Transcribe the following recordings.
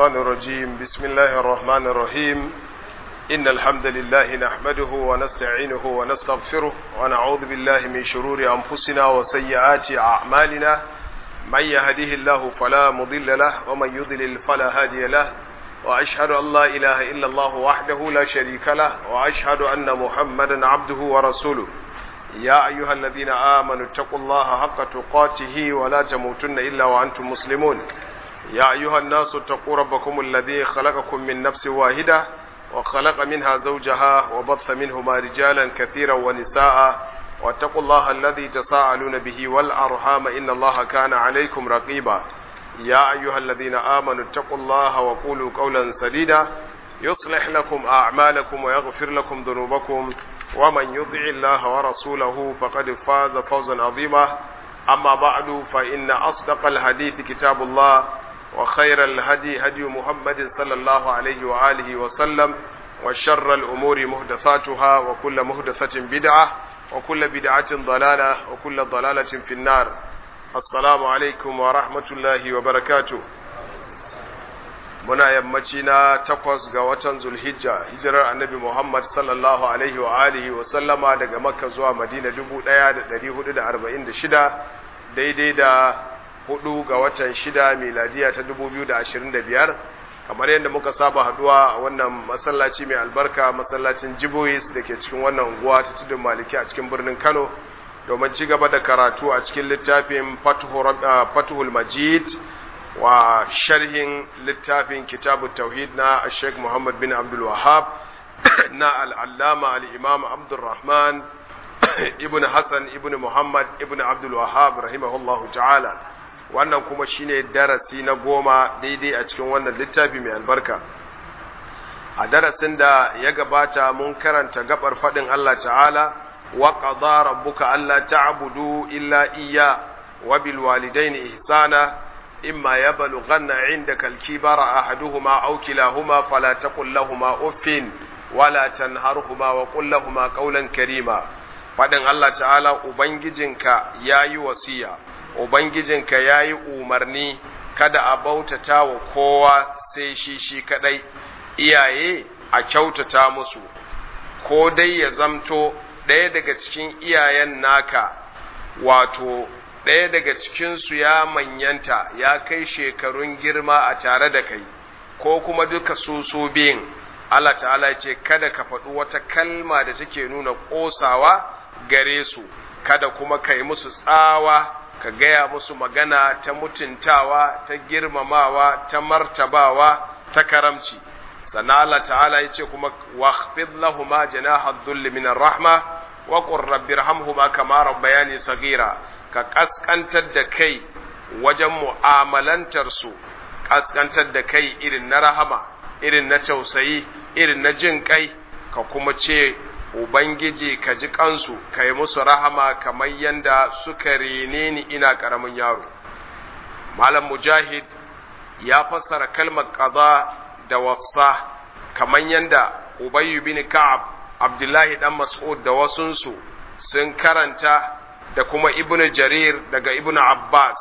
الشيطان الرجيم بسم الله الرحمن الرحيم إن الحمد لله نحمده ونستعينه ونستغفره ونعوذ بالله من شرور أنفسنا وسيئات أعمالنا من يهده الله فلا مضل له ومن يضلل فلا هادي له وأشهد أن لا إله إلا الله وحده لا شريك له وأشهد أن محمدا عبده ورسوله يا أيها الذين آمنوا اتقوا الله حق تقاته ولا تموتن إلا وأنتم مسلمون يا أيها الناس اتقوا ربكم الذي خلقكم من نفس واحدة وخلق منها زوجها وبث منهما رجالا كثيرا ونساء واتقوا الله الذي تساءلون به والأرحام إن الله كان عليكم رقيبا يا أيها الذين آمنوا اتقوا الله وقولوا قولا سديدا يصلح لكم أعمالكم ويغفر لكم ذنوبكم ومن يطع الله ورسوله فقد فاز فوزا عظيما أما بعد فإن أصدق الحديث كتاب الله وخير الهدي هدي محمد صلى الله عليه وآله وسلم وشر الأمور مهدثاتها وكل مهدثة بدعة وكل بدعة ضلالة وكل ضلالة في النار السلام عليكم ورحمة الله وبركاته muna yammaci na takwas ga watan zulhijja hijirar annabi muhammad sallallahu alaihi wa alihi wa sallama daga makka zuwa madina 1446 daidai da hudu ga watan shida miladiya ta 2025 kamar yadda muka saba haduwa a wannan masallaci mai albarka masallacin jibois da ke cikin wannan unguwa ta tudun maliki a cikin birnin kano domin ci gaba da karatu a cikin littafin fatuhul majid wa sharhin littafin kitabu tauhid na Sheikh Muhammad bin Abdul Wahab na al'allama al'imam Abdulrahman ibn Hassan ibn Muhammad ibn Abdul Wahab rahimahullahu ta'ala wannan kuma shine darasi na goma daidai a cikin wannan littafi mai albarka a darasin da ya gabata mun karanta gabar faɗin Allah ta'ala wa qadara rabbuka alla ta'budu illa iyya wa bil walidaini ihsana إما يبلغن عندك الكبر أحدهما أو كلاهما فلا تقل لهما أف ولا تنهرهما وقل لهما قولا كريما فدن الله تعالى أبنججنك ياي وسيا أبنججنك ياي أمرني kada a bautata wa kowa sai shi shi kadai iyaye a kyautata musu ko dai ya zamto ɗaya daga cikin iyayen naka wato ɗaya daga cikinsu ya manyanta ya kai shekarun girma a tare da kai ko kuma duka su su biyun Allah ta'ala ya ce kada ka faɗi wata kalma da take nuna ƙosawa gare su kada kuma ka yi musu tsawa ka gaya musu magana ta mutuntawa ta girmamawa ta martabawa ta karamci sannan Allah ta'ala ya ce kuma waqfid lahuma janaha dhulli min rahma wa qur rabbirhamhuma kama rabbayani saghira ka ƙasƙantar da kai wajen mu'amalantarsu ƙasƙantar da kai irin na rahama irin na tausayi irin na jin kai ka kuma ce ubangiji ka ji kansu ka yi musu rahama kamar yadda suka rene ni ina ƙaramin yaro malam mujahid ya fassara kalmar ƙaza da wasa kamar yadda ubayyu bin ka'ab abdullahi dan mas'ud da wasunsu sun karanta da kuma ibn jarir daga ibn abbas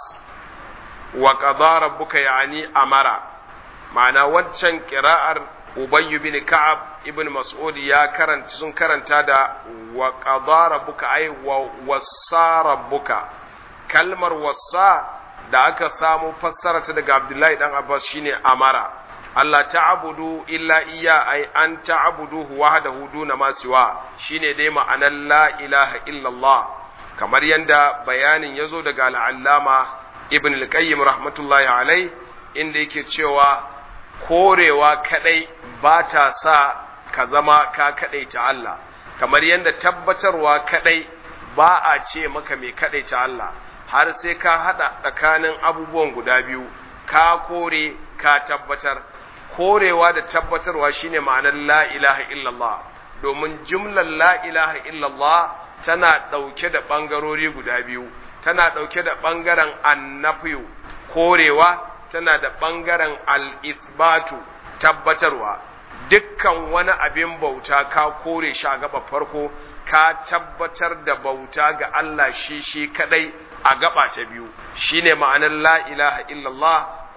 wa qadara rabbuka yani amara ma'ana waccan qira'ar ubayy bin ka'ab ibn mas'ud ya karanta sun karanta da wa qadara rabbuka ay wa wassa rabbuka kalmar wassa da aka samu fassara ta daga abdullahi dan abbas shine amara Allah ta'budu illa iya ay an ta'buduhu wahdahu duna ma siwa shine dai ma'anar la ilaha illallah kamar yadda bayanin ya zo daga al'allama ibn al-qayyim rahmatullahi alai inda yake cewa korewa kadai ba ta sa ka zama ka kadai ta Allah kamar yadda tabbatarwa kadai ba a ce maka mai kadai ta Allah har sai ka hada tsakanin abubuwan guda biyu ka kore ka tabbatar korewa da tabbatarwa shine ma'anar la ilaha illallah domin jumlar la ilaha illallah tana ɗauke da ɓangarori guda biyu tana ɗauke da ɓangaren annafiyu korewa tana da ɓangaren al'isbatu tabbatarwa dukkan wani abin bauta ka kore shi a gaba farko ka tabbatar da bauta ga Allah shi shi kadai a gaba ta biyu shine ma'anar la ilaha illallah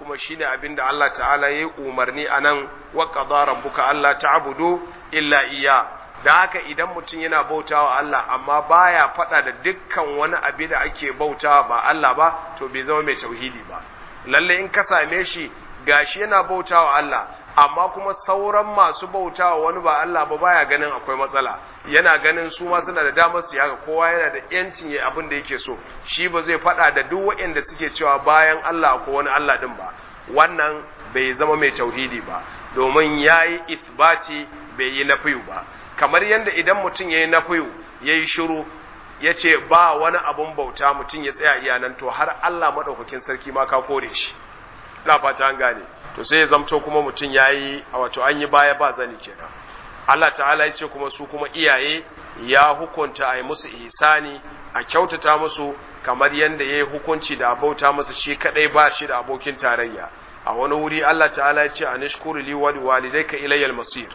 kuma shine abin da Allah ta'ala ya yi umarni a nan wa qada rabbuka alla ta'budu illa iya da haka idan mutum yana bautawa Allah amma baya faɗa da dukkan wani abu da ake bautawa ba Allah ba to bai zama mai tauhidi ba lalle in ka same shi gashi yana bautawa Allah amma kuma sauran masu bautawa wani ba Allah ba baya ganin akwai matsala yana ganin su ma suna da damar su haka kowa yana da yancin ya abin da yake so shi ba zai faɗa da duk waɗanda suke cewa bayan Allah ko wani Allah din ba wannan bai zama mai tauhidi ba domin yayi isbati bai yi nafiyu ba kamar yadda idan mutum yayi nafiyu yayi shiru ya ce ba wani abun bauta mutum ya tsaya iyanan to har Allah maɗaukakin sarki ma ka kore shi na fata an gane to sai ya zamto kuma mutum ya yi a wato an yi baya ba zani kenan Allah ta'ala ya ce kuma su kuma iyaye ya hukunta a yi musu ihsani a kyautata musu kamar yadda ya yi hukunci da abauta musu shi kadai ba shi da abokin tarayya a wani wuri Allah ta'ala ya ce a nishkuru li wa walidayka ilayal masir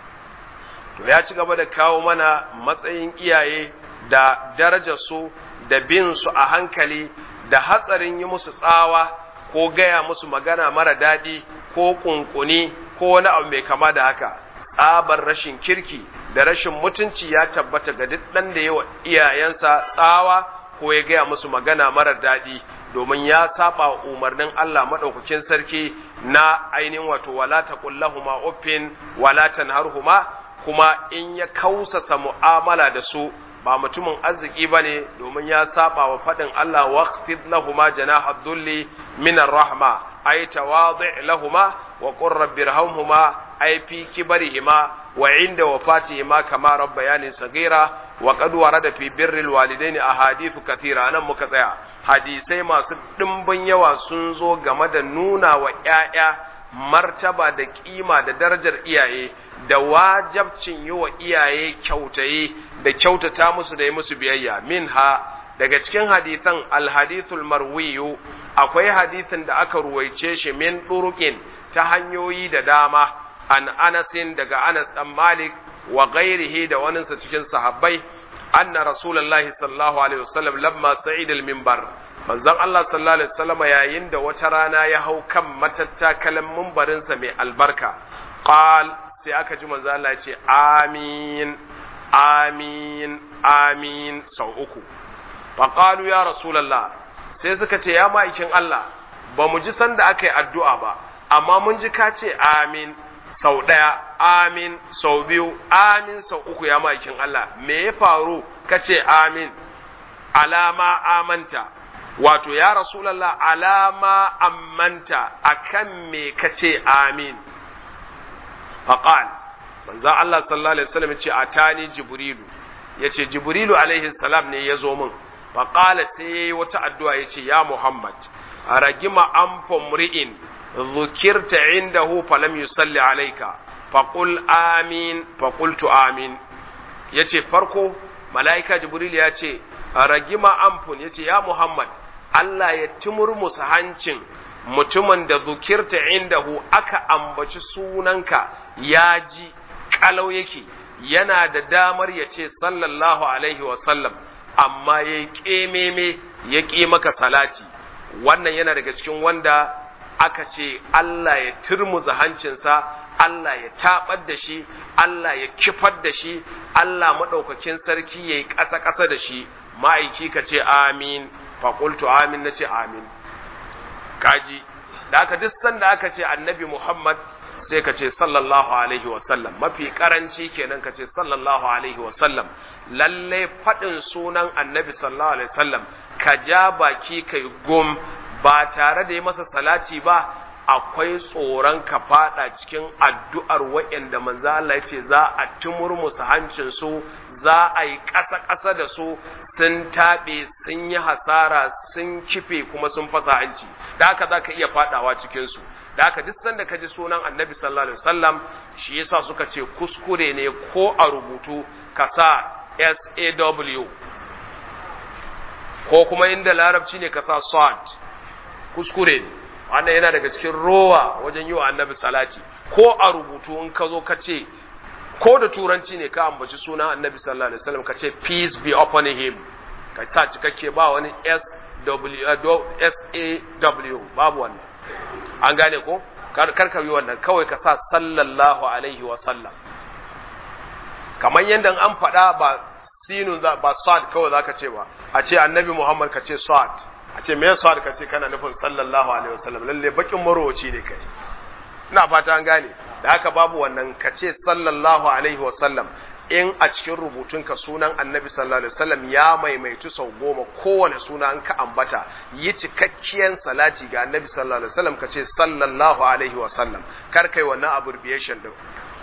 to ya ci gaba da kawo mana matsayin iyaye da darajar su da bin su a hankali da hatsarin yi musu tsawa ko gaya musu magana mara daɗi ko kunkuni ko wani abu mai kama da haka tsabar rashin kirki da rashin mutunci ya tabbata ga duk ɗan da yawa iyayensa tsawa ko ya gaya musu magana mara daɗi domin ya saba umarnin Allah maɗaukakin sarki na ainihin wato wala taqullahuma uffin wala tanharhuma kuma in ya kausasa mu'amala da su ba mutumin arziki ba ne domin ya saba wa faɗin Allah waqfid lahuma janaha dhulli min rahma ay tawadi' lahuma wa qur rabbirhamhuma ay fi kibarihima wa inda wafatihima kama rabbayani sagira wa qad warada fi birril walidaini ahadithu kathira nan muka tsaya hadisai masu dimbin yawa sun zo game da nuna wa ƴaƴa martaba da kima da darajar iyaye da wajabcin yi wa iyaye kyautaye da kyautata musu da yi musu biyayya minha daga cikin hadithan alhadithul marwiyu akwai hadithin da aka ruwaice shi min ɗurukin ta hanyoyi da dama an anasin daga anas dan malik wa ghairihi da waninsa cikin sahabbai anna rasulullahi sallallahu alaihi wasallam lamma sa'id al-minbar manzon Allah sallallahu alaihi wasallam yayin da wata rana ya hau kan matattakalan mimbarinsa mai albarka qal sai aka ji manzo Allah ya ce amin amin amin sau uku faqalu ya rasulullah sai suka ce ya ma'aikin Allah ba mu ji sanda aka yi addu'a ba amma mun ji ka ce amin sau ɗaya amin sau biyu amin sau uku ya ma'aikin Allah me ya faru ka ce amin alama amanta wato ya rasulallah alama ammanta akan me ka ce amin faqal manzo Allah sallallahu alaihi wasallam ya ce atani jibrilu yace jibrilu alaihi salam ne ya zo min faqala sai yayi wata addu'a yace ya muhammad ragima anfa mri'in dhukirta indahu falam yusalli alayka faqul amin faqultu amin yace farko malaika jibril ya ce ragima anfun yace ya muhammad Allah ya timurmusa hancin mutumin da zukirta indahu aka ambaci sunanka ya ji kalau yake yana da damar ya ce sallallahu alaihi wasallam amma ya yi ƙememe ya ƙi maka salati wannan yana daga cikin wanda aka ce Allah ya turmuza hancinsa Allah ya taɓar da shi Allah ya kifar da shi Allah maɗaukakin sarki ya yi ƙasa-ƙasa da shi ma'aiki ka ce amin faƙultu amin na ce amin kaji da aka duk sanda aka ce annabi Muhammad sai ka ce sallallahu alaihi wasallam mafi karanci kenan ka ce sallallahu alaihi wasallam lalle faɗin sunan annabi sallallahu alaihi wasallam ka ja baki kai gum ba tare da yi masa salati ba akwai tsoron ka fada cikin addu'ar waɗanda manzo Allah ya ce za a tumurmusu hancin su za a yi ƙasa-ƙasa da su sun taɓe sun yi hasara sun kife kuma sun fasa hanci da haka za ka iya fadawa cikin su da haka duk sanda ka ji sunan annabi sallallahu alaihi wasallam shi yasa suka ce kuskure ne ko a rubutu ka sa SAW ko kuma inda larabci ne ka sa sad kuskure ne wannan yana daga cikin rowa wajen yi wa annabi salati ko a rubutu in ka zo ka ce ko da turanci ne ka ambaci sunan annabi sallallahu alaihi wasallam ka ce peace be upon him ka sa cikakke ba wani SAW babu wannan an gane ko kar ka yi wannan kawai ka sa sallallahu alaihi wa sallam kamar yadda an faɗa ba sinun ba sad kawai zaka ce ba a ce annabi muhammad ka ce sad a ce me sad ka ce kana nufin sallallahu alaihi wa sallam lalle bakin marowaci ne kai ina fata an gane da haka babu wannan ka ce sallallahu alaihi wa sallam in a cikin rubutunka sunan annabi sallallahu alaihi wasallam ya maimaitu sau goma kowane suna an ka ambata yi cikakkiyan salati ga annabi sallallahu alaihi wasallam ka ce sallallahu alaihi wasallam kar kai wannan abbreviation din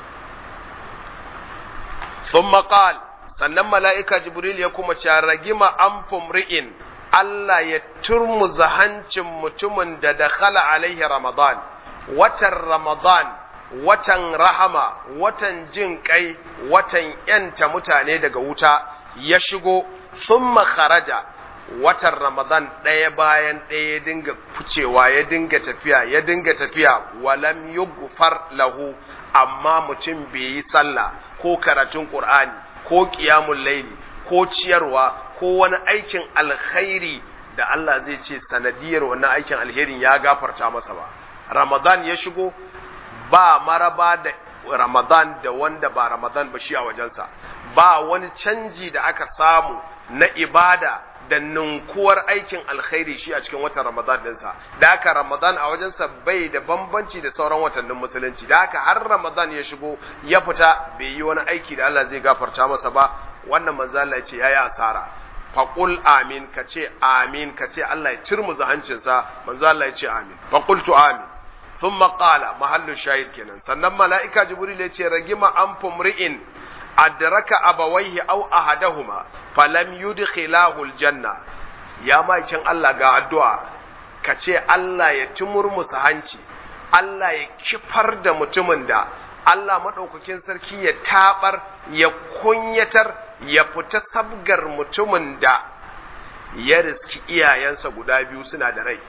thumma qal sannan mala'ika jibril ya kuma ce ragima an fumri'in Allah ya turmuza hancin mutumin da dakhala alaihi ramadan watan ramadan watan rahama, watan jin kai, watan ‘yanta mutane daga wuta ya shigo, sun kharaja watan Ramadan ɗaya bayan ɗaya ya dinga ficewa, ya dinga tafiya, ya dinga tafiya, walam yughfar lahu, amma mutum bai yi sallah ko karatun Ƙur'ani, ko ƙiyamun laili, ko ciyarwa, ko wani aikin alkhairi da Allah zai ce sanadiyar wannan aikin alherin ya gafarta masa ba. Ramadan ya shigo, ba maraba da Ramadan da wanda ba Ramadan ba shi a wajensa, ba wani canji da aka samu na ibada da ninkuwar aikin alkhairi shi a cikin watan Ramadan ɗinsa, da haka Ramadan a wajensa bai da bambanci da sauran watannin musulunci, da haka har Ramadan ya shigo ya fita bai yi wani aiki da Allah zai gafarta masa ba, wannan manzo Allah ya ce yayi asara. Faƙul amin ka ce amin ka ce Allah ya cirmuza hancinsa manzo Allah ya ce amin faƙultu amin ثم قال محل الشاهد kenan sannan mala'ika jibril ya ce ragima an fumri'in adraka abawaihi aw ahadahuma falam yudkhilahu aljanna ya makin Allah ga addu'a ka ce Allah ya tumurmusa hanci Allah ya kifar da mutumin da Allah madaukakin sarki ya tabar ya kunyatar ya fita sabgar mutumin da ya riski iyayensa guda biyu suna da rai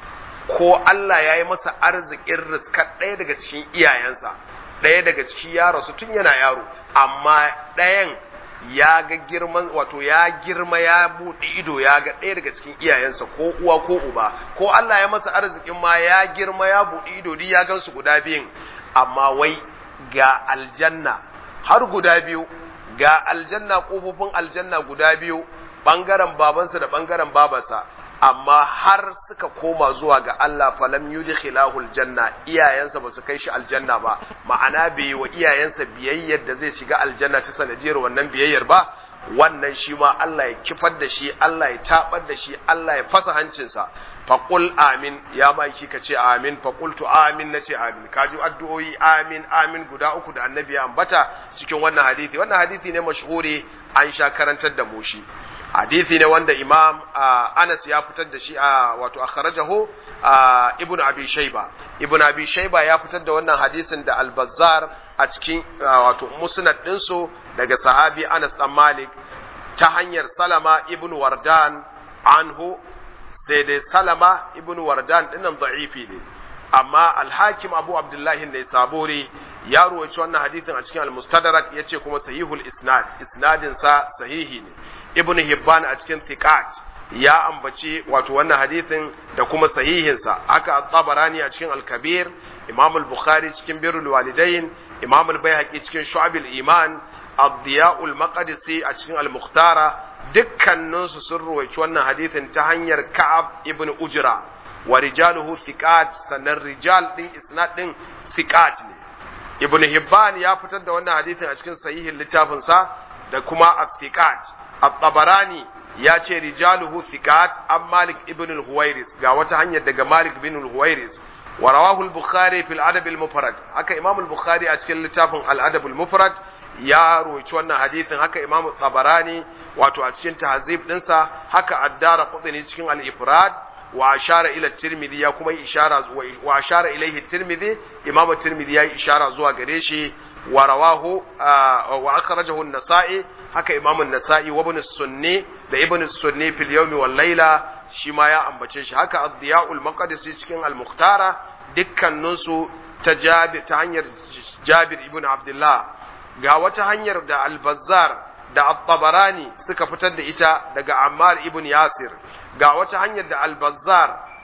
ko Allah ya yi masa arzikin riskar ɗaya daga cikin iyayensa ɗaya daga ciki ya rasu tun yana yaro amma ɗayan ya ga girman wato ya girma ya buɗe ido ya ga ɗaya daga cikin iyayensa ko uwa ko uba ko Allah ya masa arzikin ma ya girma ya buɗe ido duk ya gansu guda biyun amma wai ga aljanna har guda biyu ga aljanna ƙofofin aljanna guda biyu ɓangaren babansa da ɓangaren babarsa amma har suka koma zuwa ga Allah falam yudkhilahu aljanna iyayensa ba su kai shi aljanna ba ma'ana bai wa iyayensa biyayyar da zai shiga aljanna ta sanadiyar wannan biyayyar ba wannan shi ma Allah ya kifar da shi Allah ya tabar da shi Allah ya fasa hancinsa faqul amin ya maki ka ce amin faqultu amin nace amin kaji addu'o'i amin amin guda uku da annabi ya ambata cikin wannan hadisi wannan hadisi ne mashhuri an sha karantar da mu shi hadisi ne wanda imam Anas ya fitar da shi a wato akhrajahu ibnu abi shayba ibnu abi shayba ya fitar da wannan hadisin da al-bazzar a cikin wato musnad ɗinsu daga sahabi Anas dan Malik ta hanyar Salama ibn Wardan anhu sai dai Salama ibn Wardan dinnan da'ifi ne amma al-Hakim Abu Abdullah ne Saburi ya ruwaci wannan hadisin a cikin al-Mustadrak yace kuma sahihul isnad isnadin sa sahihi ne Ibn Hibban a cikin Thiqat ya ambaci wato wannan hadisin da kuma sahihinsa haka at-Tabarani a cikin al-Kabir Imam al-Bukhari cikin Birrul Walidain Imam al-Baihaqi cikin Shu'abul Iman Ad-Diya'ul Maqdisi a cikin Al-Mukhtara dukkanin su sun ruwaici wannan hadisin ta hanyar Ka'ab ibn Ujra wa rijaluhu thiqat sannan rijal din isnad din thiqat ne Ibn Hibban ya fitar da wannan hadisin a cikin sahihin littafin sa da kuma At-Thiqat At-Tabarani ya ce rijaluhu thiqat an Malik ibn al-Huwairis ga wata hanyar daga Malik ibn al-Huwairis ورواه البخاري في الأدب المفرد هكا إمام البخاري أشكال لتافن الأدب المفرد يا رويتش وانا حديث هكا إمام الطبراني واتو أشكال تهذيب ننسى هكا الدار قطني أشكال الإفراد وأشار إلى الترمذي يكما إشارة وأشار إليه الترمذي إمام الترمذي إشارة زوا قريشي ورواه آه وأخرجه النسائي هكا إمام النسائي وابن السني ده ابن السني في اليوم والليلة shi ma ya ambace shi haka ad-diya'ul maqdisi cikin al-mukhtara dukkaninsu ta Jabir ta hanyar Jabir ibn Abdullah ga wata hanyar da al-Bazzar da at-Tabarani suka fitar da ita daga Ammar ibn Yasir ga wata hanyar da al-Bazzar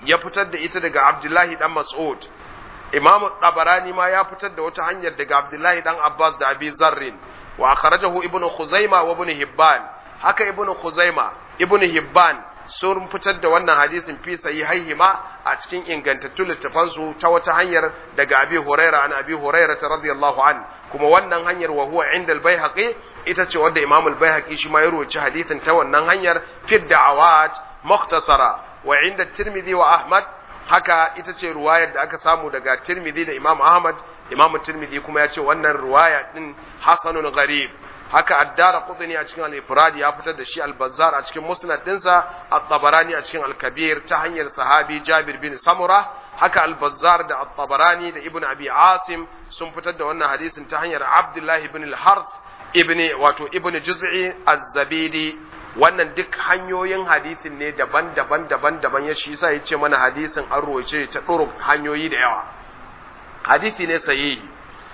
ya fitar da ita daga Abdullahi dan Mas'ud Imam Tabarani ma ya fitar da wata hanyar daga Abdullahi dan Abbas da Abi Zarrin wa akhrajahu Ibn Khuzaima wa Ibn Hibban haka Ibn Khuzaima Ibn Hibban sun fitar da wannan hadisin fi sahihaihima a cikin ingantattun littafansu ta wata hanyar daga Abi Huraira an Abi Huraira radiyallahu an kuma wannan hanyar wa huwa inda al-Baihaqi ita ce wadda Imam al-Baihaqi shi ma ya rawaci hadisin ta wannan hanyar fi da'awat mukhtasara wa inda Tirmidhi wa Ahmad haka ita ce ruwayar da aka samu daga Tirmidhi da Imam Ahmad Imam Tirmidhi kuma ya ce wannan ruwaya din hasanun gharib haka addara qutni a cikin al-ifrad ya fitar da shi al-bazzar a cikin musnad dinsa at-tabarani a cikin al-kabir ta hanyar sahabi Jabir bin Samura haka al-bazzar da at-tabarani da ibn abi asim sun fitar da wannan hadisin ta hanyar Abdullah ibn al-Harth ibn wato ibn Juz'i az-Zabidi wannan duk hanyoyin hadisin ne daban-daban daban-daban ya shi yasa yace mana hadisin an ruwaice ta duruk hanyoyi da yawa hadisi ne sahihi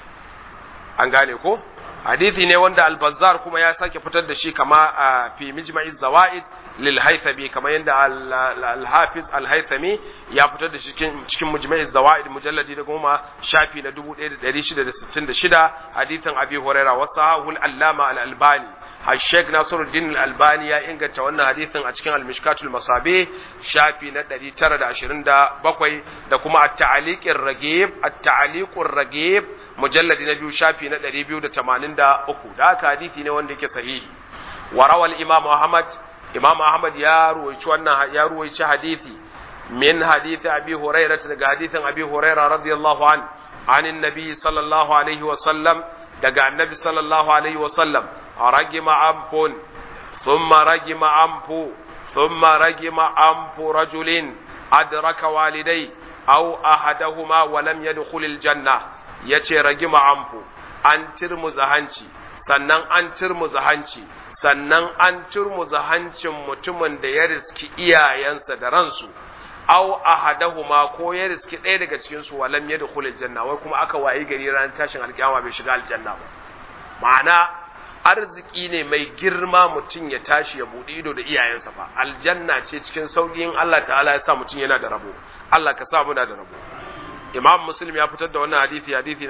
an gane ko hadithi ne wanda al-bazzar kuma ya sake fitar da shi kama a fi mijma'i zawaid lil haythami kamar yadda al-hafiz al-haythami ya fitar da shi cikin mujma'i zawaid mujalladi da goma shafi na 1666 hadithin abi huraira wa sahahul allama al-albani Sheikh Nasiruddin Al-Albani ya inganta wannan hadisin a cikin Al-Mishkatul Masabi shafi na 927 da kuma At-Ta'liqir Ragib At-Ta'liqur Ragib mujalladi na biyu shafi na 283 da haka hadisi ne wanda yake sahihi wa rawal Imam Ahmad Imam Ahmad ya ruwaici wannan ya ruwaici hadisi min hadisi Abi Hurairah daga hadisin Abi Hurairah radiyallahu an anin Nabi sallallahu alaihi wa sallam daga Annabi sallallahu alaihi wa sallam رجم أنف ثم رجم أنف ثم رجم أنف رجل أدرك والدي أو أحدهما ولم يدخل الجنة yace ragima amfu an turmuza hanci sannan an turmuza hanci sannan an turmuza hancin mutumin da ya riski iyayensa da ransu aw ahadahuma ko ya riski ɗaya daga cikin su walam yadkhul aljanna wai kuma aka wayi gari ran tashin alkiyama bai shiga aljanna ba ma'ana arziki ne mai girma mutum ya tashi ya buɗe ido da iyayensa fa aljanna ce cikin sauƙin Allah ta'ala ya sa mutum yana da rabo Allah ka sa muna da rabo Imam Muslim ya fitar da wannan hadisi hadisi na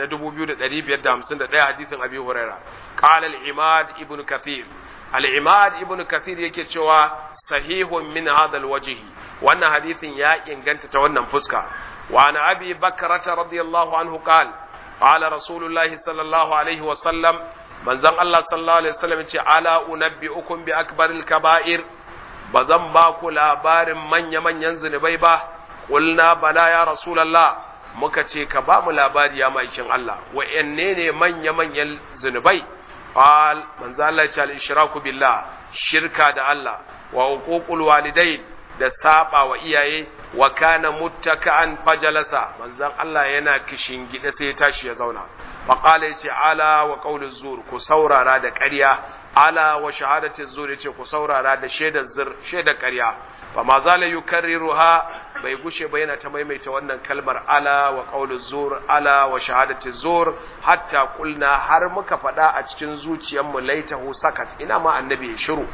2551 hadisin Abi Huraira qala al-Imad ibn Kathir al-Imad ibn Kathir yake cewa sahihun min hadha al-wajhi wannan hadisin ya inganta ta wannan fuska wa ana Abi Bakrata radiyallahu anhu qala qala Rasulullahi sallallahu alaihi wa sallam manzon Allah sallallahu alaihi wasallam ce ala unabbiukum bi akbaril kaba'ir bazan ba ku labarin manya manyan zunubai ba qulna bala ya rasulullah muka ce ka ba mu labari ya maikin Allah wa'anne ne manya manyan zunubai qal manzon Allah ya ce al ishraku billah shirka da Allah wa uququl walidain da saba wa iyaye wa kana muttaka'an fajalasa manzon Allah yana kishin gida sai ya tashi ya zauna faƙala ya ce ala wa ƙaunin zur ku saurara da ƙarya ala wa shahadatin zur ya ce ku saurara da shaidar zir shaidar ƙarya fa ma za la yukarriru ha bai gushe ba yana ta maimaita wannan kalmar ala wa ƙaunin zur ala wa shahadatin zur hatta kulna har muka faɗa a cikin zuciyarmu laitahu sakat ina ma annabi ya shiru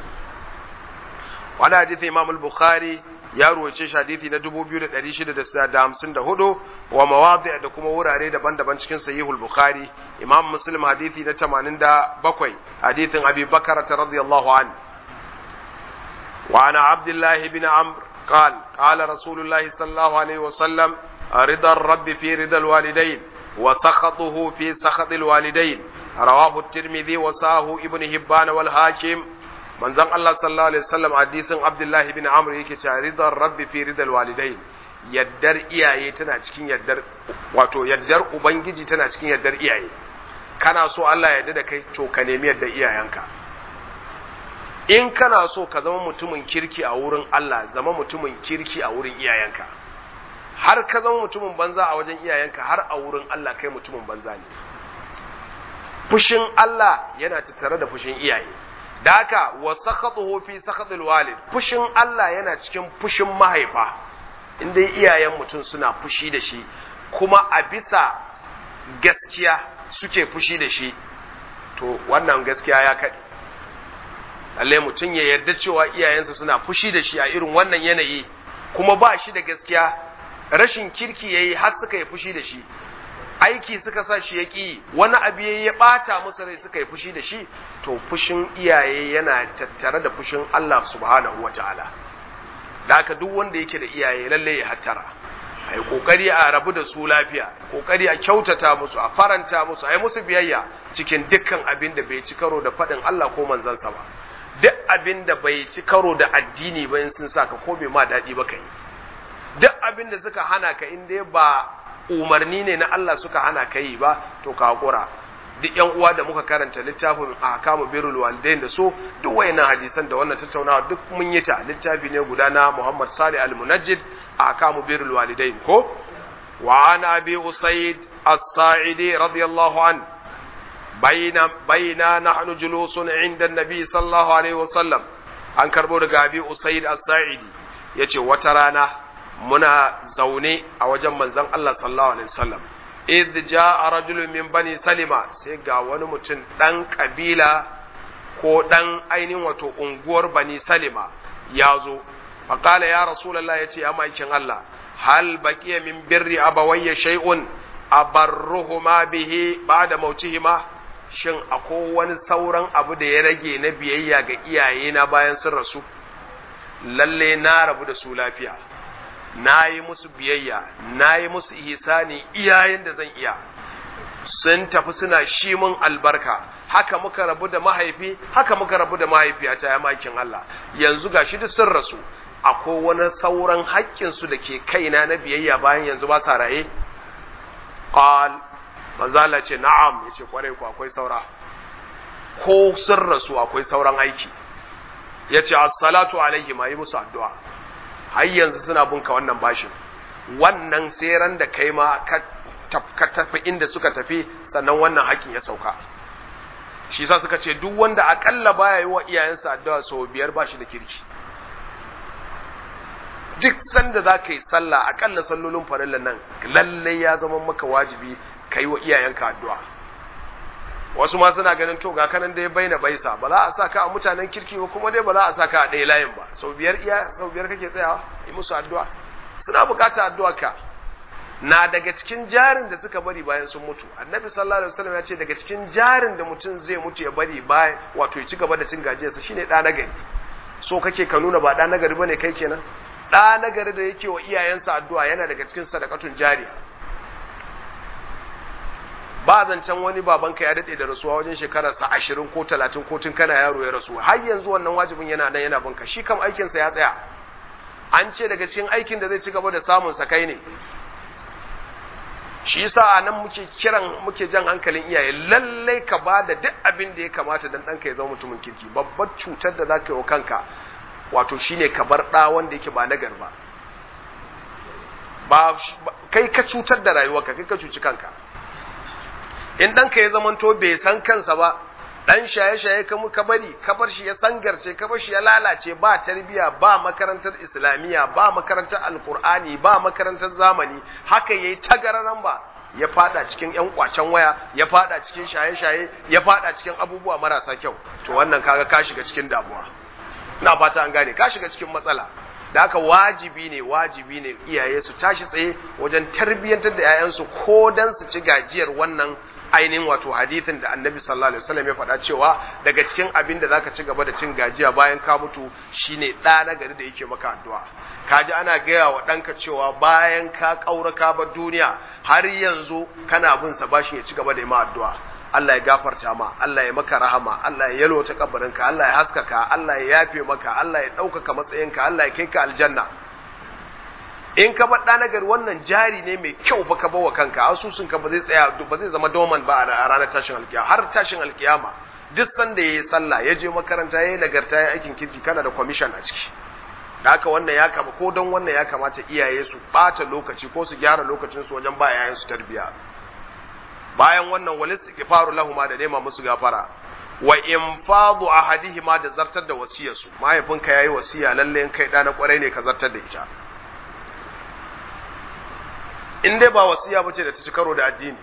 wani hadisi imam al-bukhari ya ruwace shi hadisi na 2654 wa mawadi da kuma wurare daban-daban cikin sahihul bukhari imam muslim hadisi na 87 hadisin abi bakar radiyallahu an wa ana abdullah ibn amr قال قال رسول الله صلى الله عليه وسلم رضا الرب في رضا الوالدين وسخطه في سخط الوالدين رواه الترمذي وساه ابن هبان والحاكم manzon Allah sallallahu alaihi wasallam hadisin Abdullahi ibn Amr yake cewa ridar rabbi fi ridal walidain yaddar iyaye tana cikin yaddar wato yaddar ubangiji tana cikin yaddar iyaye kana so Allah ya yarda da kai to ka nemi yaddar iyayenka in kana so ka zama mutumin kirki a wurin Allah zama mutumin kirki a wurin iyayenka har ka zama mutumin banza a wajen iyayenka har a wurin Allah kai mutumin banza ne fushin Allah yana tattare da fushin iyaye da haka wa sakhatuhu fi sakhatil walid fushin Allah yana cikin fushin mahaifa inda iyayen mutum suna fushi da shi kuma a bisa gaskiya suke fushi da shi to wannan gaskiya ya kaɗe lalle mutum ya yarda cewa iyayensa suna fushi da shi a irin wannan yanayi kuma ba shi da gaskiya rashin kirki yayi har suka yi fushi da shi aiki suka sa shi ya ƙi wani abu ya ɓata musu rai suka yi fushi da shi to fushin iyaye yana tattare da fushin Allah subhanahu wa ta'ala da haka duk wanda yake da iyaye lalle ya hattara a yi ƙoƙari a rabu da su lafiya ƙoƙari a kyautata musu a faranta musu a yi musu biyayya cikin dukkan abin da bai ci karo da faɗin Allah ko manzansa ba duk abin da bai ci karo da addini ba in sun saka ko bai ma daɗi ba ka yi duk abin da suka hana ka in dai ba umarni ne na Allah suka hana ka yi ba to ka hakura duk yan uwa da muka karanta littafin ahkamu birrul walidain da so duk wayannan hadisan da wannan tattaunawa duk mun yi ta littafi ne guda na Muhammad Salih Al-Munajjid ahkamu birrul walidain ko wa ana abi usaid as-sa'idi radiyallahu an bayna bayna nahnu julusun inda an-nabi sallallahu alaihi wasallam an karbo daga abi usaid as-sa'idi yace wata rana muna zaune a wajen manzon Allah sallallahu alaihi wasallam idh jaa rajulun min bani salima sai ga wani mutum dan kabila ko dan ainihin wato unguwar bani salima ya zo faqala ya rasulullah yace ya maikin Allah hal baqiya min birri abawayya shay'un abarruhuma bihi ba'da mautihima shin akwai wani sauran abu da ya rage na biyayya ga iyaye na bayan sun rasu lalle na rabu da su lafiya na yi musu biyayya na yi musu ihsani iyayen da zan iya sun tafi suna shi mun albarka haka muka rabu da mahaifi haka muka rabu da mahaifi a ya makin Allah yanzu gashi duk sun rasu akwai wani sauran haƙƙinsu da ke kaina na biyayya bayan yanzu ba sa raye qal mazala ce na'am yace kwarai ku akwai saura ko sun rasu akwai sauran aiki yace as-salatu alaihi ma yi musu addu'a har yanzu suna bunka wannan bashin wannan sai da kai ma ka tafi inda suka tafi sannan wannan hakin ya sauka shi sa suka ce duk wanda akalla baya yi wa iyayensa addu'a sau biyar ba shi da kirki duk sanda za ka yi sallah akalla sallolin farillan nan lallai ya zama maka wajibi ka yi wa iyayenka addu'a wasu ma suna ganin to ga kanan dai baina baisa ba za a sa ka a mutanen kirki ba kuma dai ba za a sa ka a ɗaya layin ba sau biyar iya sau biyar kake tsayawa yi musu addu'a suna bukata addu'a ka na daga cikin jarin da suka bari bayan sun mutu annabi sallallahu alaihi wasallam ya ce daga cikin jarin da mutum zai mutu ya bari bayan wato ya ci gaba da cin gajiyarsa shine ɗa nagari so kake ka nuna ba ɗa nagari bane kai kenan ɗa nagari da yake wa iyayensa addu'a yana daga cikin sadakatun jariya ba zancen wani babanka ya daɗe da rasuwa wajen shekararsa ashirin ko talatin ko tun kana yaro ya rasu har yanzu wannan wajibin yana nan yana binka shi kam aikinsa ya tsaya an ce daga cikin aikin da zai ci gaba da samun sa kai ne shi yasa a nan muke kiran muke jan hankalin iyaye lallai ka ba da duk abin da ya kamata dan ɗanka ya zama mutumin kirki babbar cutar da za ka yi wa kanka wato shine ka bar ɗa wanda yake ba nagar ba ba kai ka cutar da rayuwarka kai ka cuci kanka in ɗanka ya zamanto bai san kansa ba ɗan shaye-shaye ka muka bari ka bar shi ya sangarce ka bar shi ya lalace ba tarbiya ba makarantar islamiyya ba makarantar alkur'ani ba makarantar zamani haka yayi tagararan ba ya fada cikin yan kwacen waya ya fada cikin shaye-shaye ya fada cikin abubuwa marasa kyau to wannan kaga ka shiga cikin damuwa ina fata an gane ka shiga cikin matsala da haka wajibi ne wajibi ne iyaye su tashi tsaye wajen tarbiyyantar da 'ya'yansu ko dan su ci gajiyar wannan ainihin wato hadithin da annabi sallallahu alaihi wasallam ya faɗa cewa daga cikin abin da zaka ci gaba da cin gajiya bayan ka mutu shine ɗa na gari da yake maka addu'a kaji ana gaya wa ɗanka cewa bayan ka ƙaura ka bar duniya har yanzu kana bin sa bashi ya ci gaba da yi ma addu'a Allah ya gafarta ma Allah ya maka rahama Allah ya yalwata kabarinka Allah ya haskaka Allah ya yafe maka Allah ya ɗaukaka matsayinka Allah ya kai ka aljanna in ka bar ɗa nagari wannan jari ne mai kyau ba ka bawa kanka asusun ka ba zai tsaya ba zai zama doman ba a ranar tashin alkiyama har tashin alkiyama duk sanda yayi sallah ya je makaranta yayi nagarta yayi aikin kirki kana da commission a ciki da haka wannan ya kama ko don wannan ya kamata iyaye su bata lokaci ko su gyara lokacin su wajen ba yayan su tarbiya bayan wannan wal istighfaru lahum da nema musu gafara wa infadu ahadihima da zartar da wasiyarsu mahaifinka yayi wasiya lalle in kai da na kwarai ne ka zartar da ita in dai ba wasiya bace da ta ci karo da addini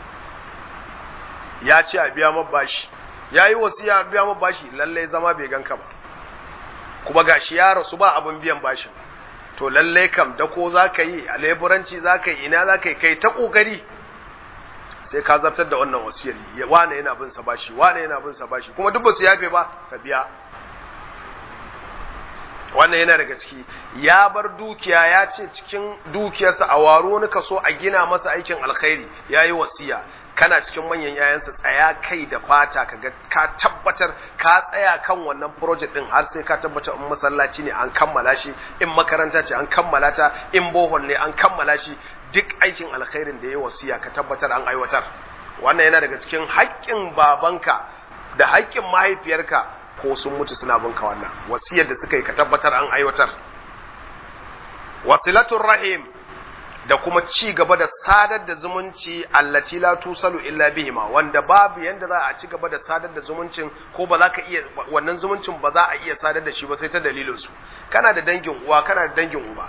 ya ce a biya mabashi ya yi wasiya a biya mabashi lalle zama bai ganka ba kuma gashi ya rasu ba abin biyan bashin to lalle kam da ko za ka yi a leburanci za ka yi ina za ka yi kai ta ƙoƙari sai ka zartar da wannan wasiyar wane yana bin sa bashi wane yana bin sa bashi kuma duk ba su yafe ba ka biya wannan yana daga ciki ya bar dukiya ya ce cikin dukiyarsa a waro wani kaso a gina masa aikin alkhairi ya yi wasiya kana cikin manyan yayansa tsaya kai da fata ka ga ka tabbatar ka tsaya kan wannan project din har sai ka tabbatar in masallaci ne an kammala shi in makaranta ce an kammala ta in bohol ne an kammala shi duk aikin alkhairin da ya wasiya ka tabbatar an aiwatar wannan yana daga cikin haƙƙin babanka da haƙƙin mahaifiyarka ko sun mutu suna binka wannan wasiyar da suka yi ka tabbatar an aiwatar wasilatul rahim da kuma ci gaba da sadar da zumunci allati la tusalu illa bihima wanda babu yanda za a ci gaba da sadar da zumuncin ko ba za ka iya wannan zumuncin ba za a iya sadar da shi ba sai ta dalilin su kana da dangin uwa kana da dangin uba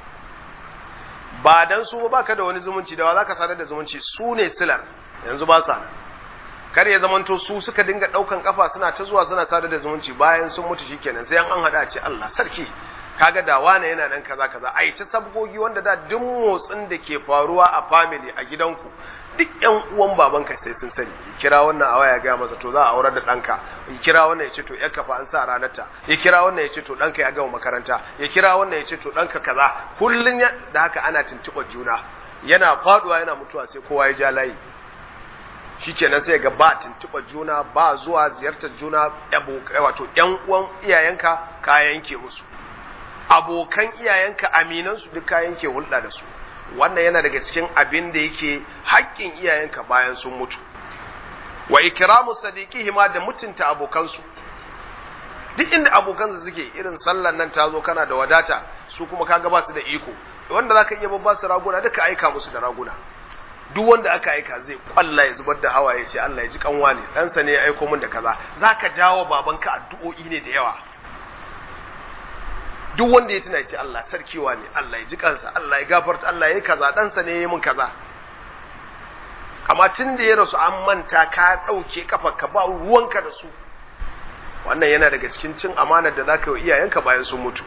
ba dan su ba ka da wani zumunci da wa za ka sadar da zumunci su ne silar yanzu ba sa kar ya zamanto su suka dinga daukan kafa suna ta zuwa suna sadar da zumunci bayan sun mutu shikenan sai an hada ce Allah sarki kaga da wane yana nan kaza kaza ai ta sabgogi wanda da duk motsin da ke faruwa a family a gidanku duk yan uwan babanka sai sun sani ya kira wannan a waya ga masa to za a aurar da ɗanka ya kira wannan ya ce to yarka fa an sa ranar ta ya kira wannan ya ce to ɗanka ya gama makaranta ya kira wannan ya ce to ɗanka kaza kullun da haka ana tuntuɓar juna yana faduwa yana mutuwa sai kowa ya ja layi shikenan sai ga ba tuntuɓar juna ba zuwa ziyartar juna wato yan uwan iyayenka ka yanke musu abokan iyayenka aminansu duk ka yanke hulɗa da su wannan yana daga cikin abin da yake haƙƙin iyayenka bayan sun mutu wa ikramu sadiqihima da mutunta abokansu duk inda abokansu suke irin sallan nan ta zo kana da wadata su kuma kaga ba su da iko wanda zaka iya babba su raguna duka aika musu da raguna duk wanda aka aika zai kwalla ya zubar da hawa ya ce Allah ya ji kanwa ne ɗansa ne ya aiko min da kaza zaka jawo babanka addu'o'i ne da yawa duk wanda ya tuna ce Allah sarkiwa ne Allah ya ji kansa Allah ya gafarta Allah ya yi kaza ɗansa ne ya yi min kaza amma tun da ya rasu an manta ka ɗauke kafa ka ba ruwanka da su wannan yana daga cikin cin amanar da zaka yi iyayenka bayan sun mutu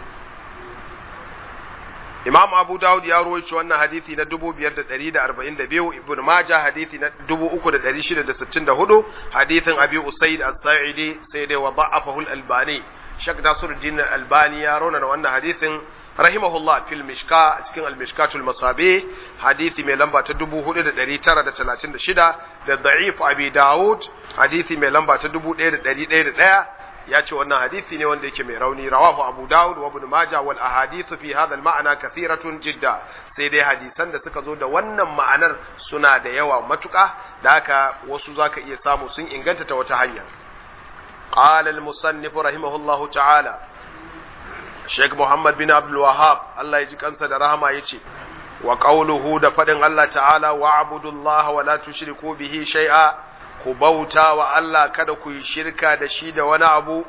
Imam Abu Dawud ya rawaito wannan hadisi na 5142 Ibn Majah hadisi na 3664 hadisin Abi Usaid As-Sa'idi sai dai wa da'afahu Al-Albani Sheikh Nasiruddin Al-Albani ya rauna wannan hadisin rahimahullah fil mishka a cikin al-mishkatul masabi hadisi mai lamba ta 4936 da da'if Abi Dawud hadisi mai lamba ta 1101 ya ce wannan hadisi ne wanda yake mai rauni rawahu Abu Dawud wa Ibn Majah wal ahadithu fi hadha al-ma'na kathiratun jidda sai dai hadisan da suka zo da wannan ma'anar suna da yawa matuƙa da haka wasu zaka iya samu sun inganta ta wata hanya قال المصنف رحمه الله تعالى Sheikh Muhammad bin Abdul Wahhab Allah ya ji kansa da rahama yace wa qawluhu da fadin Allah ta'ala wa abudullah wa la tushriku bihi shay'a ku bauta wa Allah kada ku yi shirka da shi da wani abu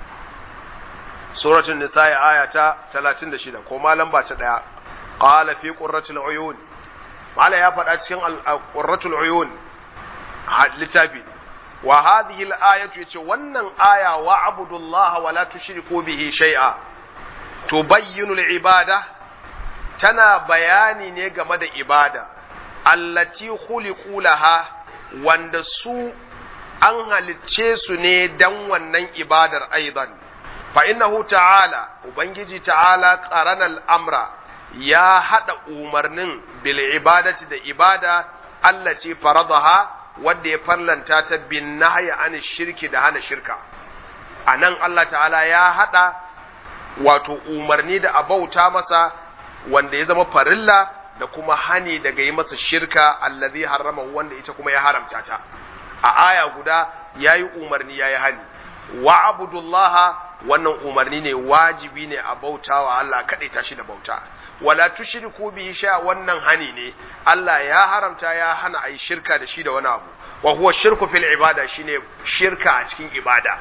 suratul nisa'i aya ta 36 ko malam ba ta daya qala fi qurratil uyun mala ya faɗa cikin qurratul uyun littafi wa hadhihi al-ayatu yace wannan aya wa abudullah wa la tushriku bihi shay'a tubayyinu al-ibada tana bayani ne game da ibada allati khuliqu laha wanda su an halicce su ne dan wannan ibadar aidan fa innahu ta'ala ubangiji ta'ala qarana al-amra ya hada umarnin bil ibadati da ibada allati faradaha wanda ya farlanta ta bin nahya an shirki da hana shirka anan Allah ta'ala ya hada wato umarni da abauta masa wanda ya zama farilla da kuma hani daga yi masa shirka allazi harrama wanda ita kuma ya haramta ta a aya guda yayi umarni yayi hani wa abudullah wannan umarni ne wajibi ne a bautawa Allah kadai tashi da bauta wala tushriku bihi sha wannan hani ne Allah ya haramta ya hana ayi shirka da shi da wani abu wa huwa shirku fil ibada shine shirka a cikin ibada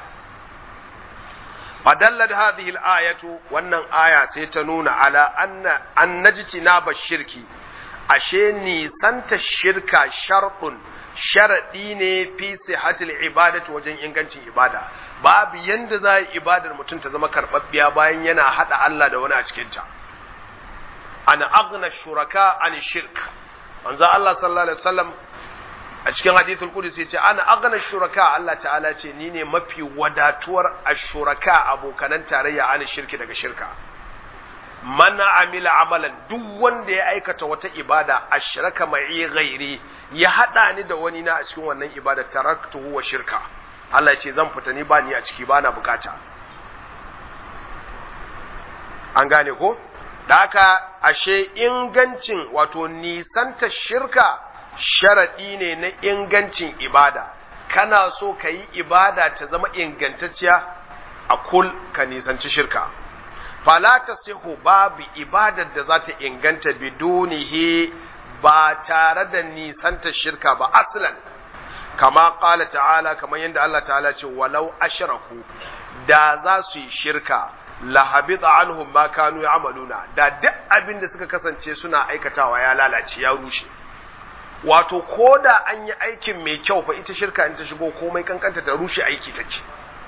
fadallat hadhihi al-ayatu wannan aya sai ta nuna ala anna an najtinaba shirki ashe nisanta shirka shartun sharadi ne fi sihatil ibadati wajen ingancin ibada babu yanda za yi ibadar mutum ta zama karbabbiya bayan yana hada Allah da wani a cikin ta ana aghna shuraka an shirk manzo Allah sallallahu alaihi wasallam a cikin hadithul qudsi yace ana aghna shuraka Allah ta'ala ce ni ne mafi wadatuwar ashuraka abokanan tarayya an shirki daga shirka man amila amalan duk wanda ya aikata wata ibada ashraka ma'i ghairi ya hada ni da wani na a cikin wannan ibada taraktuhu wa shirka Allah ya ce zan fita ni ba ni a ciki ba na bukata an gane ko da haka ashe ingancin wato nisanta shirka sharaɗi ne na ingancin ibada kana so ka yi ibada ta zama ingantacciya a kul ka nisanci shirka fala ta sihu babu ibadar da za ta inganta bidunihi ba tare da nisanta shirka ba aslan kama ƙala ta'ala kamar yadda Allah ta'ala ce walau ashraku da za su yi shirka lahabita anhum ma kanu ya'maluna da duk abin da suka kasance suna aikatawa ya lalace ya rushe wato ko da an yi aikin mai kyau fa ita shirka in ta shigo komai kankanta ta rushe aiki take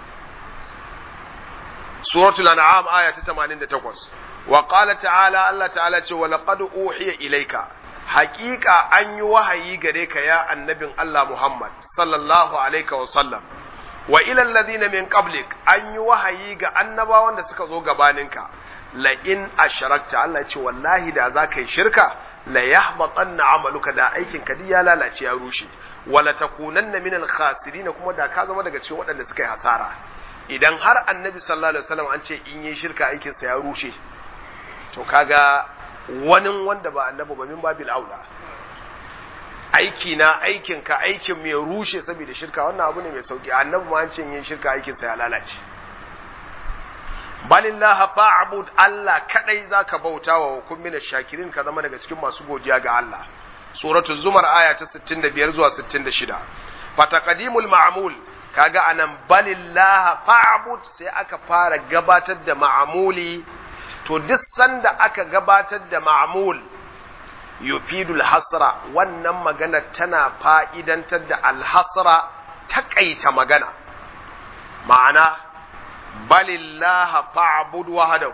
suratul an'am aya ta 88 wa qala ta'ala Allah ta'ala ce wa laqad uhiya ilayka haqiqa an yi wahayi gare ka ya annabin Allah Muhammad sallallahu alaihi wa sallam wa ila alladhina min qablik an yi wahayi ga annabawan da suka zo gabaninka la in ashrakta Allah ce wallahi da za ka yi shirka la yahbatanna amaluka da aikin ka ya lalace ya rushe wala takunanna minal khasirin kuma da ka zama daga cikin waɗanda suka yi hasara idan har annabi sallallahu alaihi wasallam an ce in yi shirka aikin sa ya rushe to kaga wani wanda ba annabi ba min babil aula aiki na aikin ka aikin mai rushe saboda shirka wannan abu ne mai sauki annabi ma an ce yin shirka aikin sa ya lalace balillaha fa'bud Allah kadai zaka bauta wa kun mina shakirin ka zama daga cikin masu godiya ga Allah suratul zumar aya ta 65 zuwa 66 fataqdimul ma'mul kaga anan balillaha fa'bud sai aka fara gabatar da ma'muli to duk sanda aka gabatar da ma'mul yufidul hasra wannan magana tana fa'idantar da alhasra takaita magana ma'ana balillaha fa'bud wahdahu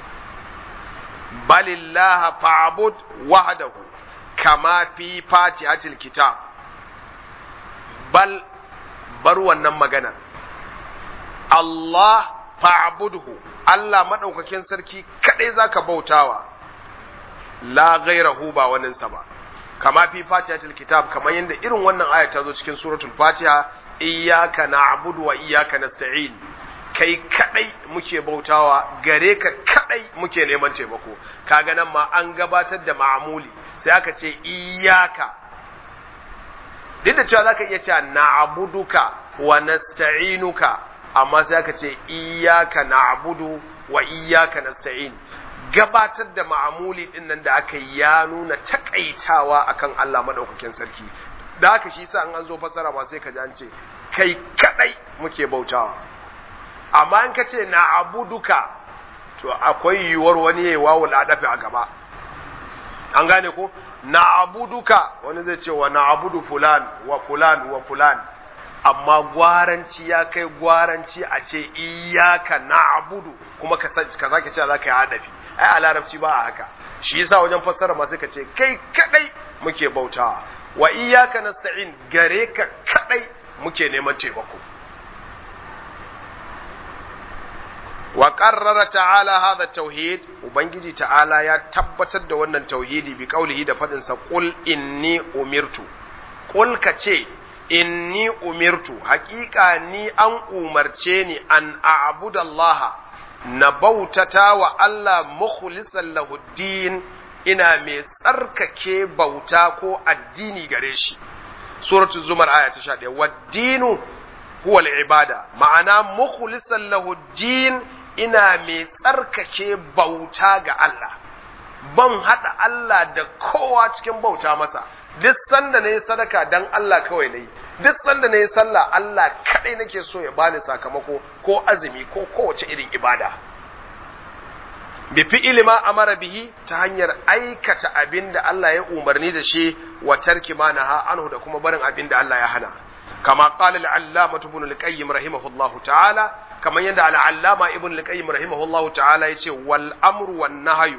balillaha fa'bud wahdahu kama fi fatihatil kitab bal bar wannan maganar Allah fa'budhu Allah madaukakin sarki kadai zaka bautawa la ghairahu ba waninsa ba kama fi fatihatil kitab kamar yadda irin wannan aya ta zo cikin suratul fatiha iyyaka na'budu wa iyyaka nasta'in kai kadai muke bautawa gare ka kadai muke neman taimako kaga nan ma an gabatar da ma'amuli sai aka ce iyyaka duk da cewa zaka iya cewa na'buduka wa nasta'inuka amma sai aka ce iyyaka na'budu wa iyyaka nasta'in gabatar da ma'amuli din nan da aka yi ya nuna takaitawa akan Allah madaukakin sarki da haka shi sa an zo fasara ba sai ka ji an ce kai kadai muke bautawa amma in ka ce na abuduka to akwai yiwuwar wani yayi wawul adafi a gaba an gane ko na abuduka wani zai ce wa na abudu fulan wa fulan wa fulan amma gwaranci ya kai gwaranci a ce iyaka na abudu kuma ka sake cewa za ka yi adafi ai a larabci ba a haka shi yasa wajen fassara ma sai ka ce kai kadai muke bautawa wa iyaka nasta'in gare ka kadai muke neman taimako wa qarrara ta'ala hadha tauhid ubangiji ta'ala ya tabbatar da wannan tauhidi bi qaulihi da fadin sa qul inni umirtu qul ka ce inni umirtu haƙiƙa ni an umarce ni an a'budallaha na bautata wa Allah mukhlisan lahu din ina mai tsarkake bauta ko addini gare shi suratul zumar aya ta 11 waddinu huwa al-ibada ma'ana mukhlisan lahu din ina mai tsarkake bauta ga Allah ban hada Allah da kowa cikin bauta masa duk sanda na yi sadaka dan Allah kawai na yi duk sanda na yi sallah Allah kaɗai nake so ya bani sakamako ko azumi ko kowace irin ibada bi fi'ili ma amara bihi ta hanyar aikata abin da Allah ya umarni da shi wa tarki ma naha anhu da kuma barin abin da Allah ya hana kama qala al-allama ibn al-qayyim rahimahullahu ta'ala kamar yadda al-allama ibn al-qayyim rahimahullahu ta'ala yace wal amru wan nahyu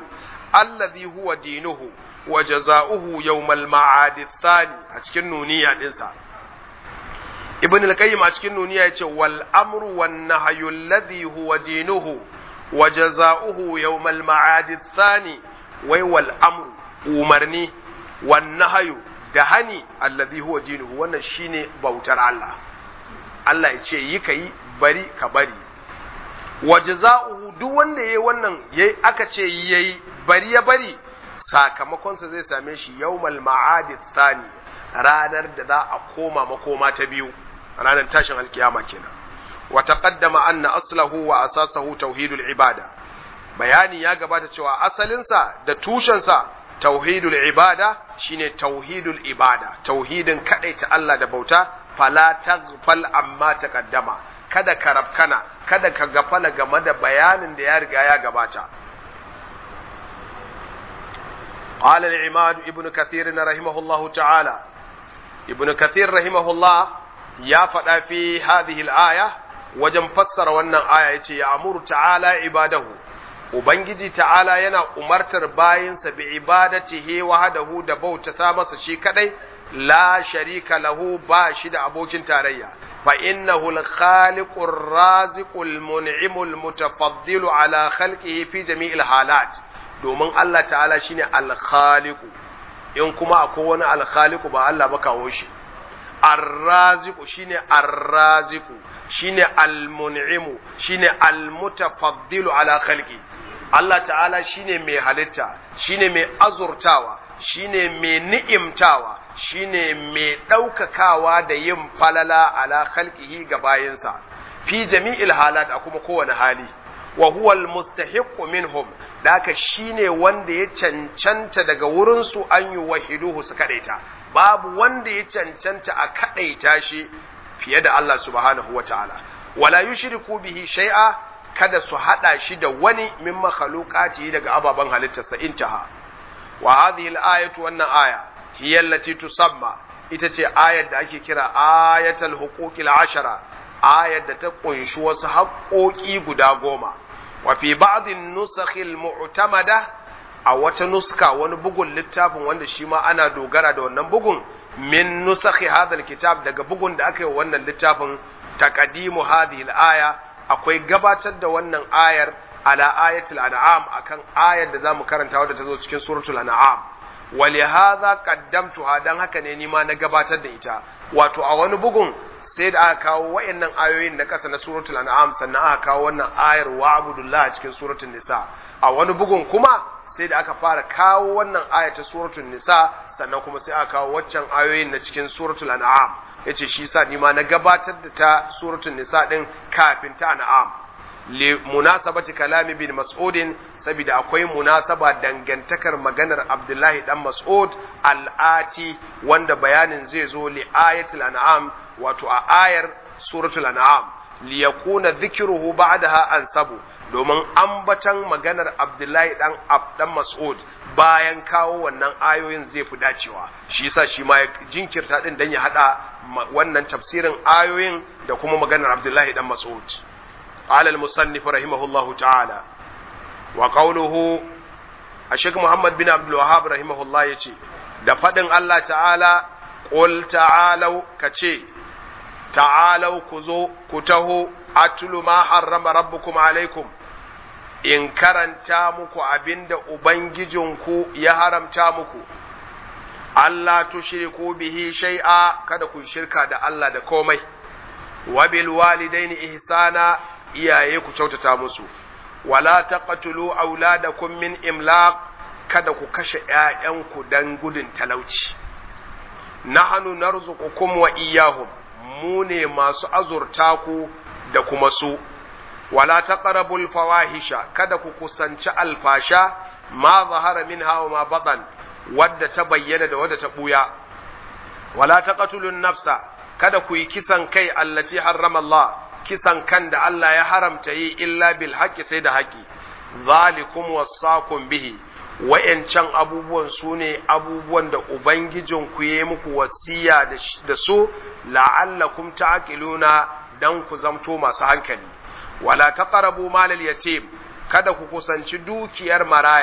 allazi huwa dinuhu wa jaza'uhu yawmal ma'ad thani a cikin nuniya dinsa ibn al-qayyim a cikin nuniya yace wal amru wan nahyu alladhi huwa dinuhu wa jaza'uhu yawmal ma'ad thani wai wal amru umarni wan nahyu da hani alladhi huwa dinuhu wannan shine bautar Allah Allah ya ce yi ka yi bari ka bari wa jaza'uhu duk wanda yayi wannan yayi aka ce yayi bari ya bari sakamakonsa zai same shi yawmal ma'adi thani ranar da za a koma makoma ta biyu ranar tashin alkiyama kenan wa taqaddama anna aslahu wa asasahu tauhidul ibada bayani ya gabata cewa asalinsa da tushensa tauhidul ibada shine tauhidul ibada tauhidin kadaita Allah da bauta fala taghfal amma taqaddama kada ka rabkana kada ka gafala game da bayanin da ya riga ya gabata قال العماد ابن كثير رحمه الله تعالى ابن كثير رحمه الله يا فدا في هذه الآية وجن فسر wannan aya yace ya amuru ta'ala ibadahu ubangiji ta'ala yana umartar bayinsa bi ibadatihi wahdahu da bauta sa masa shi kadai la sharika lahu ba shi da abokin tarayya fa innahu al-khaliqur raziqul mun'imul mutafaddilu ala khalqihi fi jami'il halat domin Allah ta'ala shine al-khaliqu in kuma akwai wani al-khaliqu ba Allah ba kawo shi ar-raziqu shine ar-raziqu shine al-mun'imu shine al-mutafaddilu ala khalqi Allah ta'ala shine mai halitta shine mai azurtawa shine mai ni'imtawa shine mai ɗaukakawa da yin falala ala khalqihi ga bayinsa fi jami'il halat a kuma kowane hali wa huwa almustahiqqu minhum daka shine wanda ya cancanta daga wurin su an yi wahiduhu su kadaita babu wanda ya cancanta a kadaita shi fiye da Allah subhanahu wataala wala yushriku bihi shay'a kada su hada shi da wani min makhluqati daga ababan halittarsa intaha wa hadhihi al-ayatu wannan aya hiya allati tusamma ita ce ayar da ake kira ayatul huquqil ashara ayar da ta kunshi wasu haƙoƙi guda goma wa fi ba'dhin nusakhil mu'tamada a wata nuska wani bugun littafin wanda shi ma ana dogara da wannan bugun min nusakhi hadhal kitab daga bugun da aka yi wannan littafin taqdimu hadhihi al-aya akwai gabatar da wannan ayar ala ayatul an'am akan ayar da zamu karanta wadda ta zo cikin suratul an'am ولهذا قدمتها dan haka ne nima na gabatar da ita wato a wani bugun sai da aka kawo wayannan ayoyin na kasa na suratul an'am sannan aka kawo wannan ayar wa abudullah cikin suratul nisa a wani bugun kuma sai da aka fara kawo wannan aya ta suratul nisa sannan kuma sai aka kawo waccan ayoyin na cikin suratul an'am yace shi yasa nima na gabatar da ta suratul nisa din kafin ta an'am li munasabati kalami bin mas'udin saboda akwai munasaba dangantakar maganar abdullahi dan mas'ud al'ati wanda bayanin zai zo li ayatul an'am wato a ayar suratul an'am li yakuna dhikruhu ba'daha ansabu domin ambatan maganar abdullahi dan dan mas'ud bayan kawo wannan ayoyin zai fi dacewa shi yasa shi ma ya jinkirta din dan ya hada wannan tafsirin ayoyin da kuma maganar abdullahi dan mas'ud قال المصنف رحمه الله تعالى وقوله الشيخ محمد بن عبد الوهاب رحمه الله يجي da faɗin Allah ta'ala ƙul ta'alau ka ce ta'alau ku zo ku taho atulu ma harrama rabbukum alaikum in karanta muku abinda ubangijinku ya haramta muku Allah tushriku bihi shay'a kada ku shirka da Allah da komai wa bil walidaini ihsana iyaye ku kyautata musu wala taqtulu auladakum min imlaq kada ku kashe ƴaƴanku dan gudun talauci nahnu narzuqukum wa iyyahum mu ne masu azurta ku da kuma su wala taqrabul fawahisha kada ku kusanci alfasha ma zahara minha wa ma batan wadda ta bayyana da wadda ta buya wala taqtulun nafsa kada ku yi kisan kai allati harrama Allah kisan kan da Allah ya haramta yi illa bil haqqi sai da haƙi zalikum wasaqum bihi wa'yancan abubuwan su ne abubuwan da ubangijin ku yi muku wasiya da su la'allakum ta'qiluna dan ku zamto masu hankali wala taqrabu malal yatim kada ku kusanci dukiyar maraya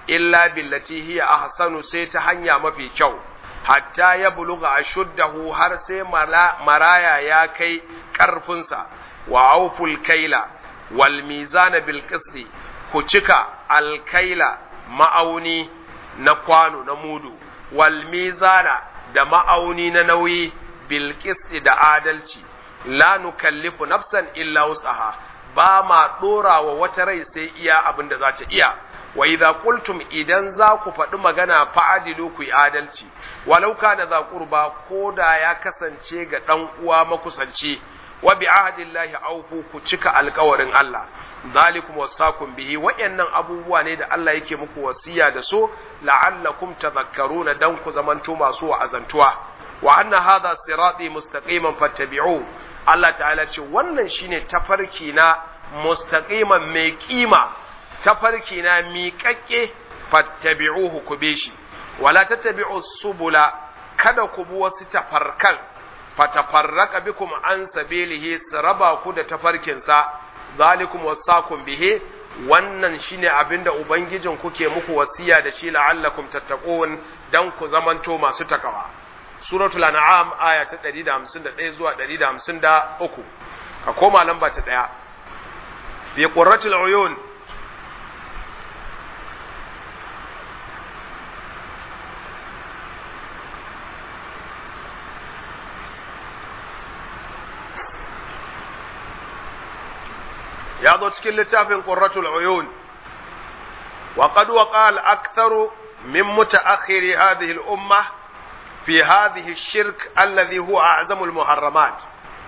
illa billati hiya ahsanu sai ta hanya mafi kyau hatta ya buluga ashuddahu har sai maraya ya kai karfinsa wa auful kaila wal mizana bil qisti ku cika alkaila ma'auni na kwano na mudu wal mizana da ma'auni na nauyi bil qisti da adalci la nukallifu nafsan illa wus'aha ba ma dora wa wata rai sai iya abin da za ta iya wa idza qultum idan za ku faɗi magana fa'adilu ku yi adalci walau kana za qurba ko da ya kasance ga dan uwa makusanci wa bi ahdillahi awfu ku cika alkawarin Allah zalikum wasakum bihi wayannan abubuwa ne da Allah yake muku wasiya da su la'allakum tadhakkaruna dan ku zamanto masu wa'azantuwa wa anna hadha sirati mustaqiman fattabi'u Allah ta'ala ce wannan shine tafarki na mustaqiman mai kima tafarki na miƙaƙƙe fattabi'uhu ku bi shi wala tattabi'u subula kada ku bi wasu tafarkan fatafarraka bikum an sabilihi raba ku da tafarkinsa zalikum wasakum bihi wannan shine abinda ubangijin kuke muku wasiya da shi la'allakum tattaqun dan ku zamanto masu takawa suratul an'am aya ta 151 zuwa 153 ka koma lamba ta 1 bi qurratul uyun ya zo cikin littafin qurratul uyun wa qad waqa al aktharu min mutaakhiri hadhihi al umma fi hadhihi shirk alladhi huwa a'zamu al muharramat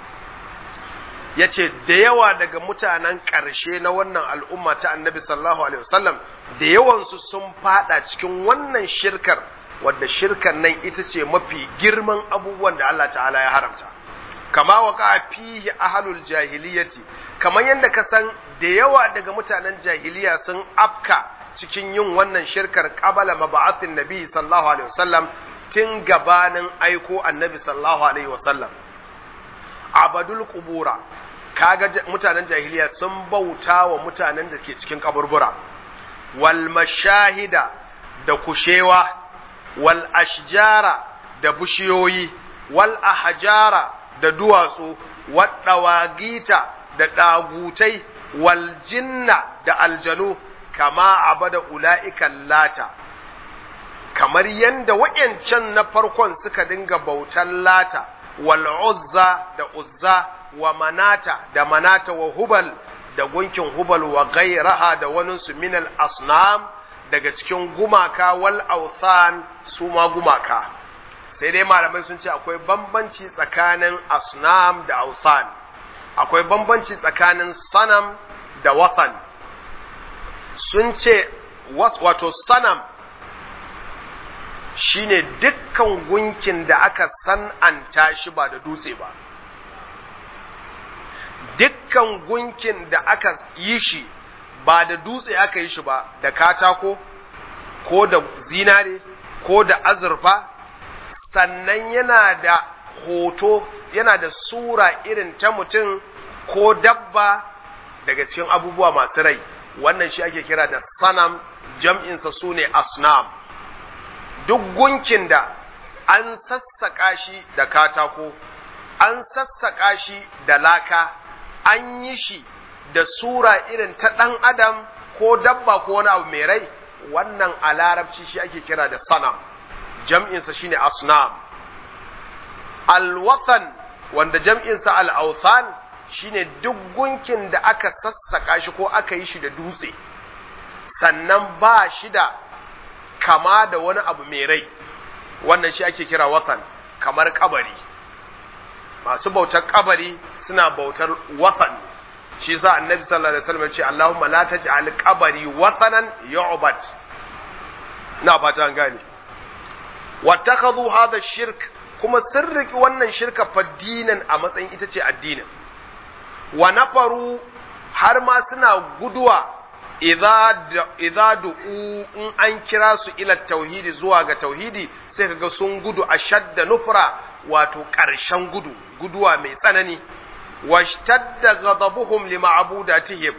yace da yawa daga mutanen ƙarshe na wannan al'umma ta annabi sallallahu alaihi wasallam da yawansu sun fada cikin wannan shirkar wadda shirkar nan ita ce mafi girman abubuwan da Allah ta'ala ya haramta kama waka fihi ahlul jahiliyati kamar yadda ka san da yawa daga mutanen jahiliya sun afka cikin yin wannan shirkar qabala mab'athin nabi sallallahu alaihi wasallam tun gabanin aiko annabi sallallahu alaihi wasallam abadul qubura kaga mutanen jahiliya sun bauta wa mutanen da ke cikin kaburbura wal mashahida da kushewa wal ashjara da bushiyoyi wal ahjara da duwatsu waɗawagita da ɗagutai wal jinna da aljanu kama abada ula'ikan lata kamar yadda waɗancan na farkon suka dinga bautan lata wal uzza da uzza wa manata da manata wa hubal da gunkin hubal wa gairaha da waninsu minal asnam daga cikin gumaka wal authan su ma gumaka sai dai malamai sun ce akwai bambanci tsakanin asnam da ausan akwai bambanci tsakanin sanam da watan sun ce wato sanam shine dukkan gunkin da aka san'anta shi ba da dutse ba dukkan gunkin da aka yi shi ba da dutse aka yi shi ba da katako ko da zinare ko da azurfa sannan yana da hoto yana da sura irin ta mutum ko dabba daga cikin abubuwa masu rai wannan shi ake kira da sanam jam'insa su ne asnam duk gunkin da an sassaƙa shi da katako an sassaƙa shi da laka an yi shi da sura irin ta ɗan adam ko dabba ko wani abu mai rai wannan a larabci shi ake kira da sanam jam'insa shine asnam alwatan wanda jam'insa al'authan shine duk gunkin da aka sassaka shi ko aka yi shi da dutse sannan ba shi da kama da wani abu mai rai wannan shi ake kira watan kamar kabari masu bautar kabari suna bautar watan shi sa annabi sallallahu alaihi wasallam ce Allahumma la taj'al qabari watanan yu'bad na fata an gane wattakhadhu hadha shirk kuma sun riki wannan shirka faddinan a matsayin ita ce addinin wa nafaru har ma suna guduwa idza du'u in an kira su ila tauhidi zuwa ga tauhidi sai kaga sun gudu ashadda nufra wato ƙarshen gudu guduwa mai tsanani washtadda ghadabuhum lima'budatihim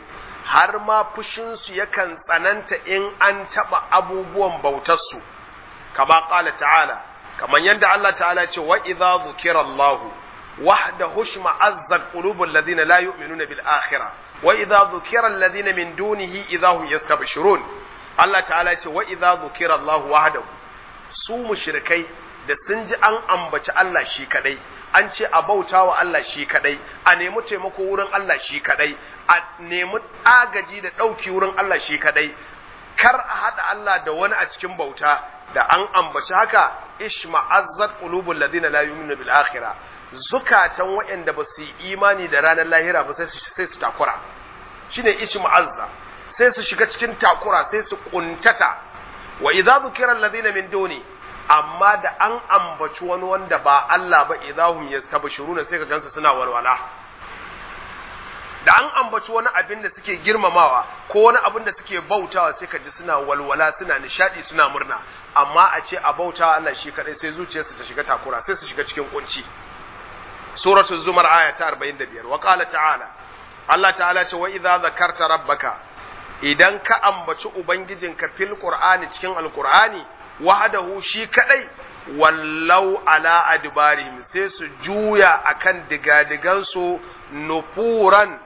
har ma fushinsu yakan tsananta in an taɓa abubuwan bautarsu kama ƙala ta'ala kamar yadda Allah ta'ala ce wa idza zukira Allah wahda hushma azzat qulubul ladina la yu'minuna bil akhirah wa idza zukira alladhina min dunihi idza hum yastabshirun Allah ta'ala ce wa idza zukira Allah wahdahu su mushrikai da sun ji an ambaci Allah shi kadai an ce a bauta wa Allah shi kadai a nemi taimako wurin Allah shi kadai a nemi agaji da ɗauki wurin Allah shi kadai kar a haɗa Allah da wani a cikin bauta da an ambaci haka ishma'azzat qulubul ladina la yu'minuna bil akhirah zukatan waɗanda ba su yi imani da ranar lahira ba sai su takura shine ishma'azza sai su shiga cikin takura sai su kuntata wa idza dhukira alladhina min duni amma da an ambaci wani wanda ba Allah ba idahum yastabshiruna sai ka gansu suna walwala da an ambaci wani abin da suke girmamawa ko wani abin da suke bautawa sai ka ji suna walwala suna nishadi suna murna amma a ce a bautawa Allah shi kadai sai zuciyarsu ta shiga takura sai su shiga cikin kunci suratul zumar aya ta 45 wa qala ta'ala Allah ta'ala ce wa idza zakarta rabbaka idan ka ambaci ubangijinka fil qur'ani cikin alqur'ani wahadahu shi kadai wallau ala adbarihim sai su juya akan digadigansu nufuran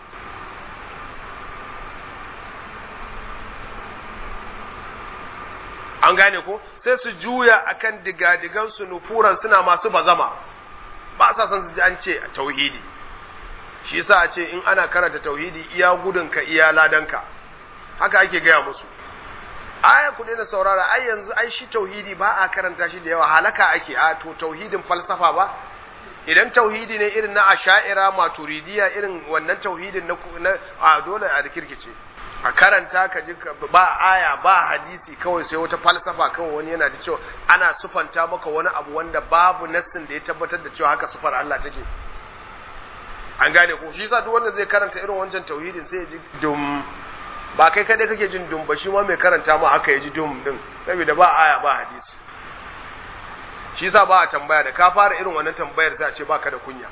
an gane ko sai su juya akan digadigansu nufuran suna masu bazama ba sa son su ji an ce tauhidi shi yasa a ce in ana karanta tauhidi iya gudunka iya ladanka haka ake gaya musu aya ku daina saurara ai yanzu ai shi tauhidi ba a karanta shi da yawa halaka ake a to tauhidin falsafa ba idan tauhidi ne irin na asha'ira maturidiya irin wannan tauhidin na a dole a kirkice a karanta ka ji ba aya ba hadisi kawai sai wata falsafa kawai wani yana ta cewa ana sufanta maka wani abu wanda babu nassin da ya tabbatar da cewa haka sufar Allah take an gane ko shi yasa duk wanda zai karanta irin wancan tauhidin sai ya ji dum ba kai kadai kake jin dum ba shi ma mai karanta ma haka ya ji dum din saboda ba aya ba hadisi shi yasa ba a tambaya da ka fara irin wannan tambayar sai a ce baka da kunya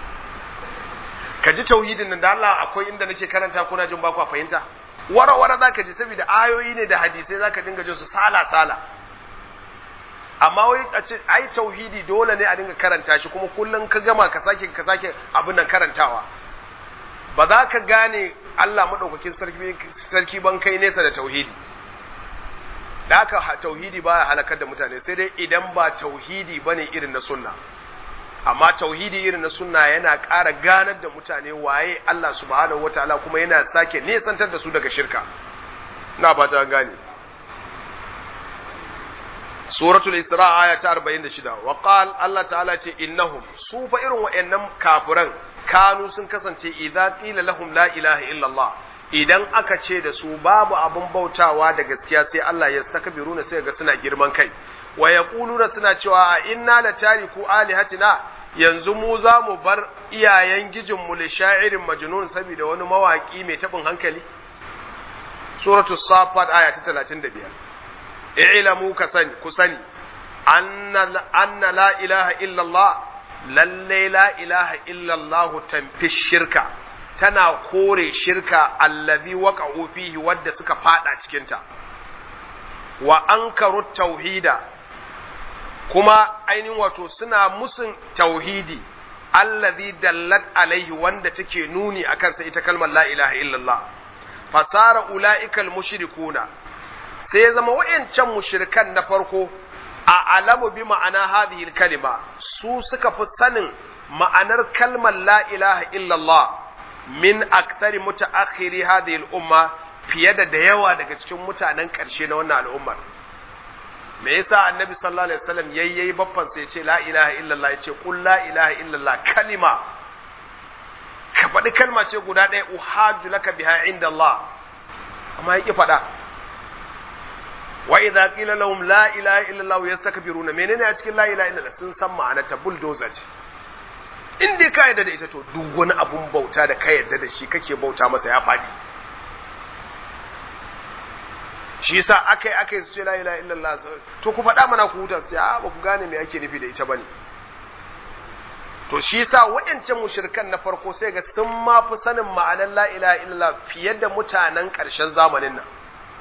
ka ji tauhidin nan da Allah akwai inda nake karanta kuna jin ba ku fahimta wara wara zaka ji saboda ayoyi ne da hadisai zaka dinga jin su sala sala amma wai a ce ai tauhidi dole ne a dinga karanta shi kuma kullun ka gama ka sake ka sake abin nan karantawa ba za ka gane Allah madaukakin sarki sarki ban kai nesa da tauhidi da haka tauhidi baya halakar da mutane sai dai idan ba tauhidi bane irin na sunna amma tauhidi irin na sunna yana ƙara ganar da mutane waye Allah subhanahu wataala kuma yana sake nesantar da su daga shirka ina ba ta gane suratul isra aya ta 46 wa qal Allah ta'ala ce innahum su fa irin wayannan kafiran kanu sun kasance idza qila lahum la ilaha illa Allah idan aka ce da su babu abun bautawa da gaskiya sai Allah ya stakbiruna sai ga suna girman kai wa yaquluna suna cewa a inna la tariku alihatina yanzu mu za mu bar iyayen gijin mu li sha'irin majnun saboda wani mawaki mai tabin hankali suratul safat aya ta 35 i'lamu ka sani ku sani anna anna la ilaha illa Allah lalle la ilaha illa Allah tanfi shirka tana kore shirka allazi waqa'u fihi wadda suka fada cikin ta wa ankaru tauhida kuma ainihin wato suna musun tauhidi allazi dallat alaihi wanda take nuni akan sa ita kalmar la ilaha illallah fasara ula'ikal mushrikuna sai ya zama wayancan mushrikan na farko a alamu bi ma'ana hadhihi kalima su suka fi sanin ma'anar kalmar la ilaha illallah min aktsari mutaakhiri hadhihi al-umma fiye da da yawa daga cikin mutanen ƙarshe na wannan al'ummar me yasa annabi sallallahu alaihi wasallam yayyayi baffan sai ce la ilaha illallah yace qul la ilaha illallah kalima ka faɗi kalma ce guda ɗaya uhajju laka biha inda Allah amma yake faɗa wa idza qila lahum la ilaha illallah yastakbiruna menene a cikin la ilaha illallah sun san ma'anar ta bulldozer ce in dai ka yarda da ita to duk wani abun bauta da ka yarda da shi kake bauta masa ya faɗi shi yasa akai akai su ce la ilaha illallah to ku faɗa mana ku huta su ce a ba ku gane me ake nufi da ita bane to shi yasa waɗancan mushrikan na farko sai ga sun ma fi sanin ma'anar la ilaha illallah fiye da mutanen ƙarshen zamanin nan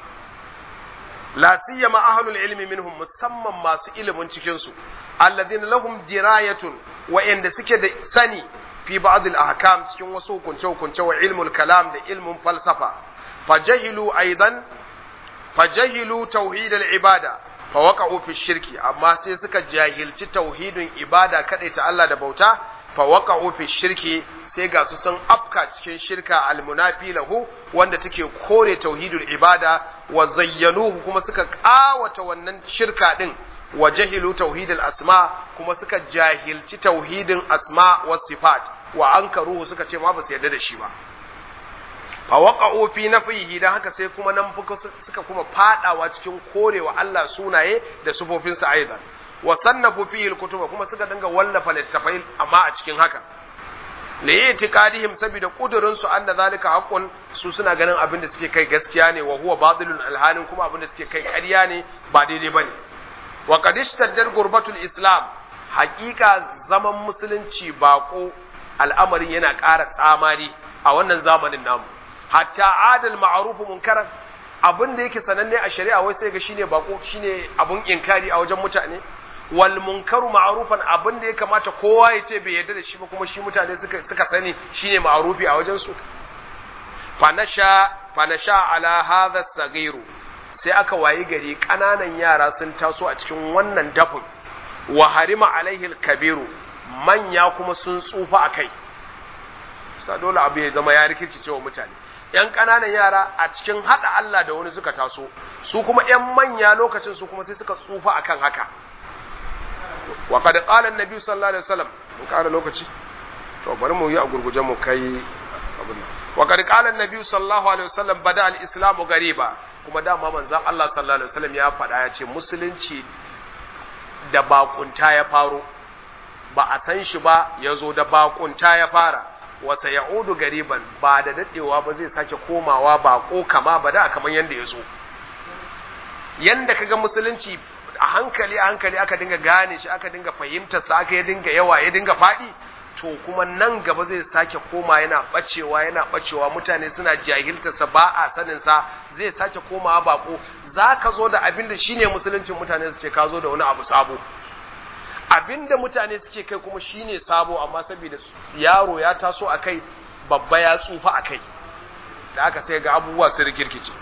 la siyama ahlul ilmi minhum musamman masu ilimin cikin su alladhina lahum dirayatun wa'anda suke da sani fi ba'd al-ahkam cikin wasu hukunce hukunce wa ilmul kalam da ilmin falsafa fajahilu aidan fajahilu tauhid al-ibada fawaqa'u fi shirki amma sai suka jahilci tauhidin ibada kadai ta Allah da bauta fawaqa'u fi shirki sai ga su sun afka cikin shirka almunafi lahu wanda take kore tauhidul ibada wa zayyanuhu kuma suka kawata wannan shirka din wa jahilu tauhidul asma kuma suka jahilci tauhidin asma was sifat wa ankaruhu suka ce ma ba su yarda da shi ba fa waqa'u fi nafihi dan haka sai kuma nan suka kuma fadawa cikin korewa Allah sunaye da sufofinsa aidan wa sannafu fihi alkutuba kuma suka dinga wallafa littafai amma a cikin haka li itiqadihim saboda kudurin su anna zalika haqqun su suna ganin abin da suke kai gaskiya ne wa huwa batilun alhanin kuma abin da suke kai ƙarya ne ba daidai bane wa qad ishtadda gurbatul islam haƙiƙa zaman musulunci bako al'amarin yana ƙara tsamari a wannan zamanin namu hatta adal ma'rufu munkaran abin da yake sananne a shari'a wai sai ga shine bako shine abun inkari a wajen mutane wal munkaru ma'rufan abin da ya kamata kowa ya ce bai yarda da shi ba kuma shi mutane suka suka sani shine ma'rufi a wajen su fanasha fanasha ala hadha sagiru sai aka wayi gari kananan yara sun taso a cikin wannan dafin wa harima alaihi kabiru manya kuma sun tsufa akai sa dole abu ya zama ya rikirki cewa mutane yan ƙananan yara a cikin haɗa Allah da wani suka taso su kuma yan manya lokacin su kuma sai suka tsufa akan haka wa qad qala an-nabi sallallahu alaihi wasallam mun ƙara lokaci to bari mu yi a gurguje mu kai abin nan wa qad qala an-nabi sallallahu alaihi wasallam bada al-islam gariba kuma dama manzon Allah sallallahu alaihi wasallam ya faɗa ya ce musulunci da bakunta ya faro ba a san shi ba ya zo da bakunta ya fara wasa ya'udu gariban ba da dadewa ba zai sake komawa bako kama ba da kamar yanda ya zo yanda kaga musulunci a hankali a hankali aka dinga gane shi aka dinga fahimtar sa aka ya dinga yawa ya dinga faɗi to kuma nan gaba zai sake koma yana bacewa yana bacewa mutane suna jahiltar sa ba a sanin sa zai sake komawa bako zaka zo da abin da shine musuluncin mutane su ce ka zo da wani abu sabo abinda mutane suke kai kuma shine sabo amma saboda yaro ya taso a kai babba ya tsufa a kai da aka sai ga abubuwa su rikirkice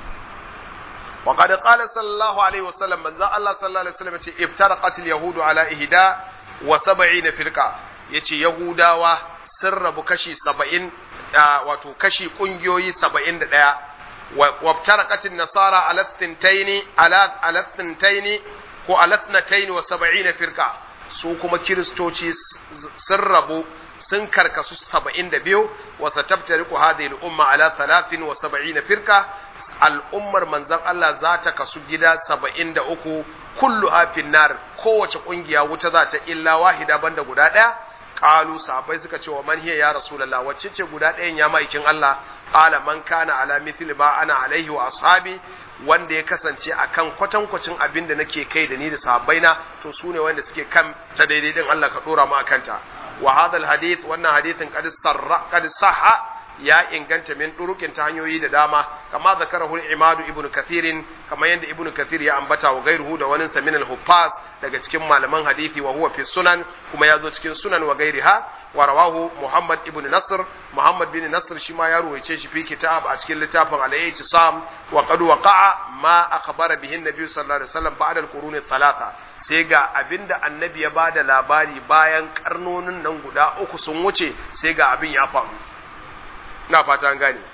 wa qad qala sallallahu alaihi wasallam manzo Allah sallallahu alaihi wasallam yace iftaraqat al-yahudu ala ihda wa 70 firqa yace yahudawa sun rabu kashi 70 wato kashi kungiyoyi 71 wa iftaraqat an-nasara ala thintaini ala ala thintaini ko ala thnataini wa 70 firqa su kuma kiristoci sun rabu sun karkasu saba'in da biyu wa satabtariku hadhihi al-umma ala thalathin wa sab'ina firqa al'ummar manzon Allah za ta kasu gida saba'in da uku kullu afin nar kowace kungiya wuta za ta illa wahida banda guda ɗaya qalu sahabbai suka ce wa man hiya ya rasulullah wacce ce guda ɗayan ya maikin Allah qala man kana ala mithli ma ana alaihi wa ashabi wanda ya kasance akan kwatankwacin abin da nake kai da ni da sahabbaina to su ne wanda suke kan ta daidai din Allah ka dora mu akan ta wa hadha alhadith wannan hadithin qad sarra qad sahha ya inganta min durukin ta hanyoyi da dama kama zakarahu imadu ibnu kathirin kama yanda ibnu kathir ya ambata wa gairuhu da wani samin al-huffaz daga cikin malaman hadisi wa huwa fi sunan kuma ya zo cikin sunan wa gairiha wa rawahu muhammad ibnu nasr muhammad bin nasr shi ma ya ruwaice shi fi kitab a cikin littafin al-i'tisam wa qad waqa'a ma akhbara bihi an-nabi sallallahu alaihi wasallam ba'da al-qurun thalatha sai ga abinda annabi ya bada labari bayan karnonin nan guda uku sun wuce sai ga abin ya faru na fata an gane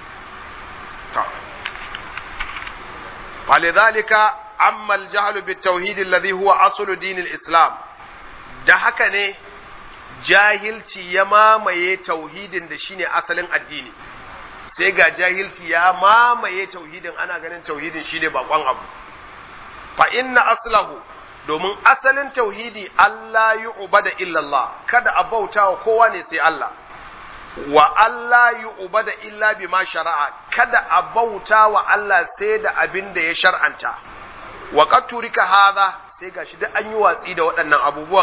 falidhalika amma al-jahl bit-tauhid alladhi huwa aslu din al-islam da haka ne jahilci ya mamaye tauhidin da shine asalin addini sai ga jahilci ya mamaye tauhidin ana ganin tauhidin shine bakon abu fa inna aslahu domin asalin tauhidi Allah yu'bada illa Allah kada a bautawa kowa ne sai Allah wa Allah yi uba da illa bi ma shara'a kada a bauta wa Allah sai da abin da ya shar'anta wa turika hadha sai gashi duk an yi watsi da waɗannan abubuwan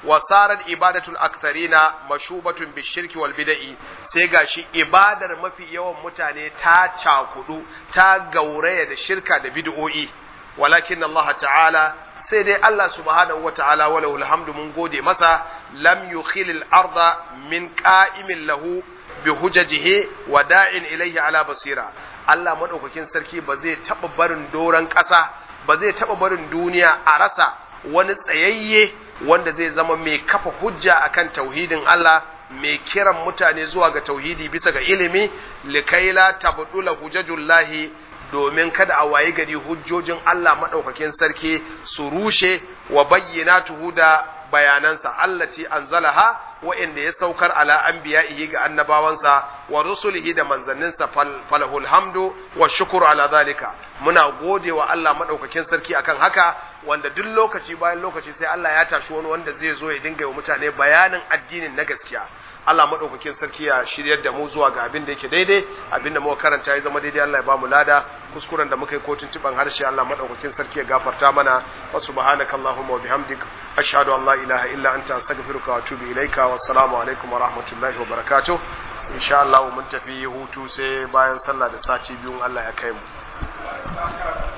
wa sarat ibadatul aktharina mashubatun bishirki wal bid'i sai gashi ibadar mafi yawan mutane ta cakudu ta gauraya da shirka da bid'o'i walakin Allah ta'ala sai dai Allah subhanahu wata'ala walahu alhamdu mun gode masa lam yukhilil arda min qa'imin lahu bi hujajihi wa da'in ilayhi ala basira Allah madaukakin sarki ba zai taba barin doran ƙasa ba zai taba barin duniya a rasa wani tsayayye wanda zai zama mai kafa hujja akan tauhidin Allah mai kiran mutane zuwa ga tauhidi bisa ga ilimi likaila tabdula hujajullahi domin kada a wayi gari hujjojin Allah maɗaukakin sarki su rushe wa bayyinatuhu da bayanansa Allah ce anzalaha wa'inda ya saukar ala anbiya'ihi ga annabawansa wa rusulihi da manzanninsa falahul hamdu wa shukuru ala zalika muna gode wa Allah maɗaukakin sarki akan haka wanda duk lokaci bayan lokaci sai Allah ya tashi wani wanda zai zo ya dinga wa mutane bayanin addinin na gaskiya Allah maɗaukakin sarki ya shiryar da mu zuwa ga abin da yake daidai abin da muka karanta ya zama daidai Allah ya ba mu lada kuskuren da muka yi kotun tiban harshe Allah maɗaukakin sarki ya gafarta mana wa subhanaka allahumma wa bihamdik ashhadu an la ilaha illa anta astaghfiruka wa atubu ilaika wa assalamu alaikum wa rahmatullahi wa barakatuh insha Allah mun tafi hutu sai bayan sallah da sati biyun Allah ya kai mu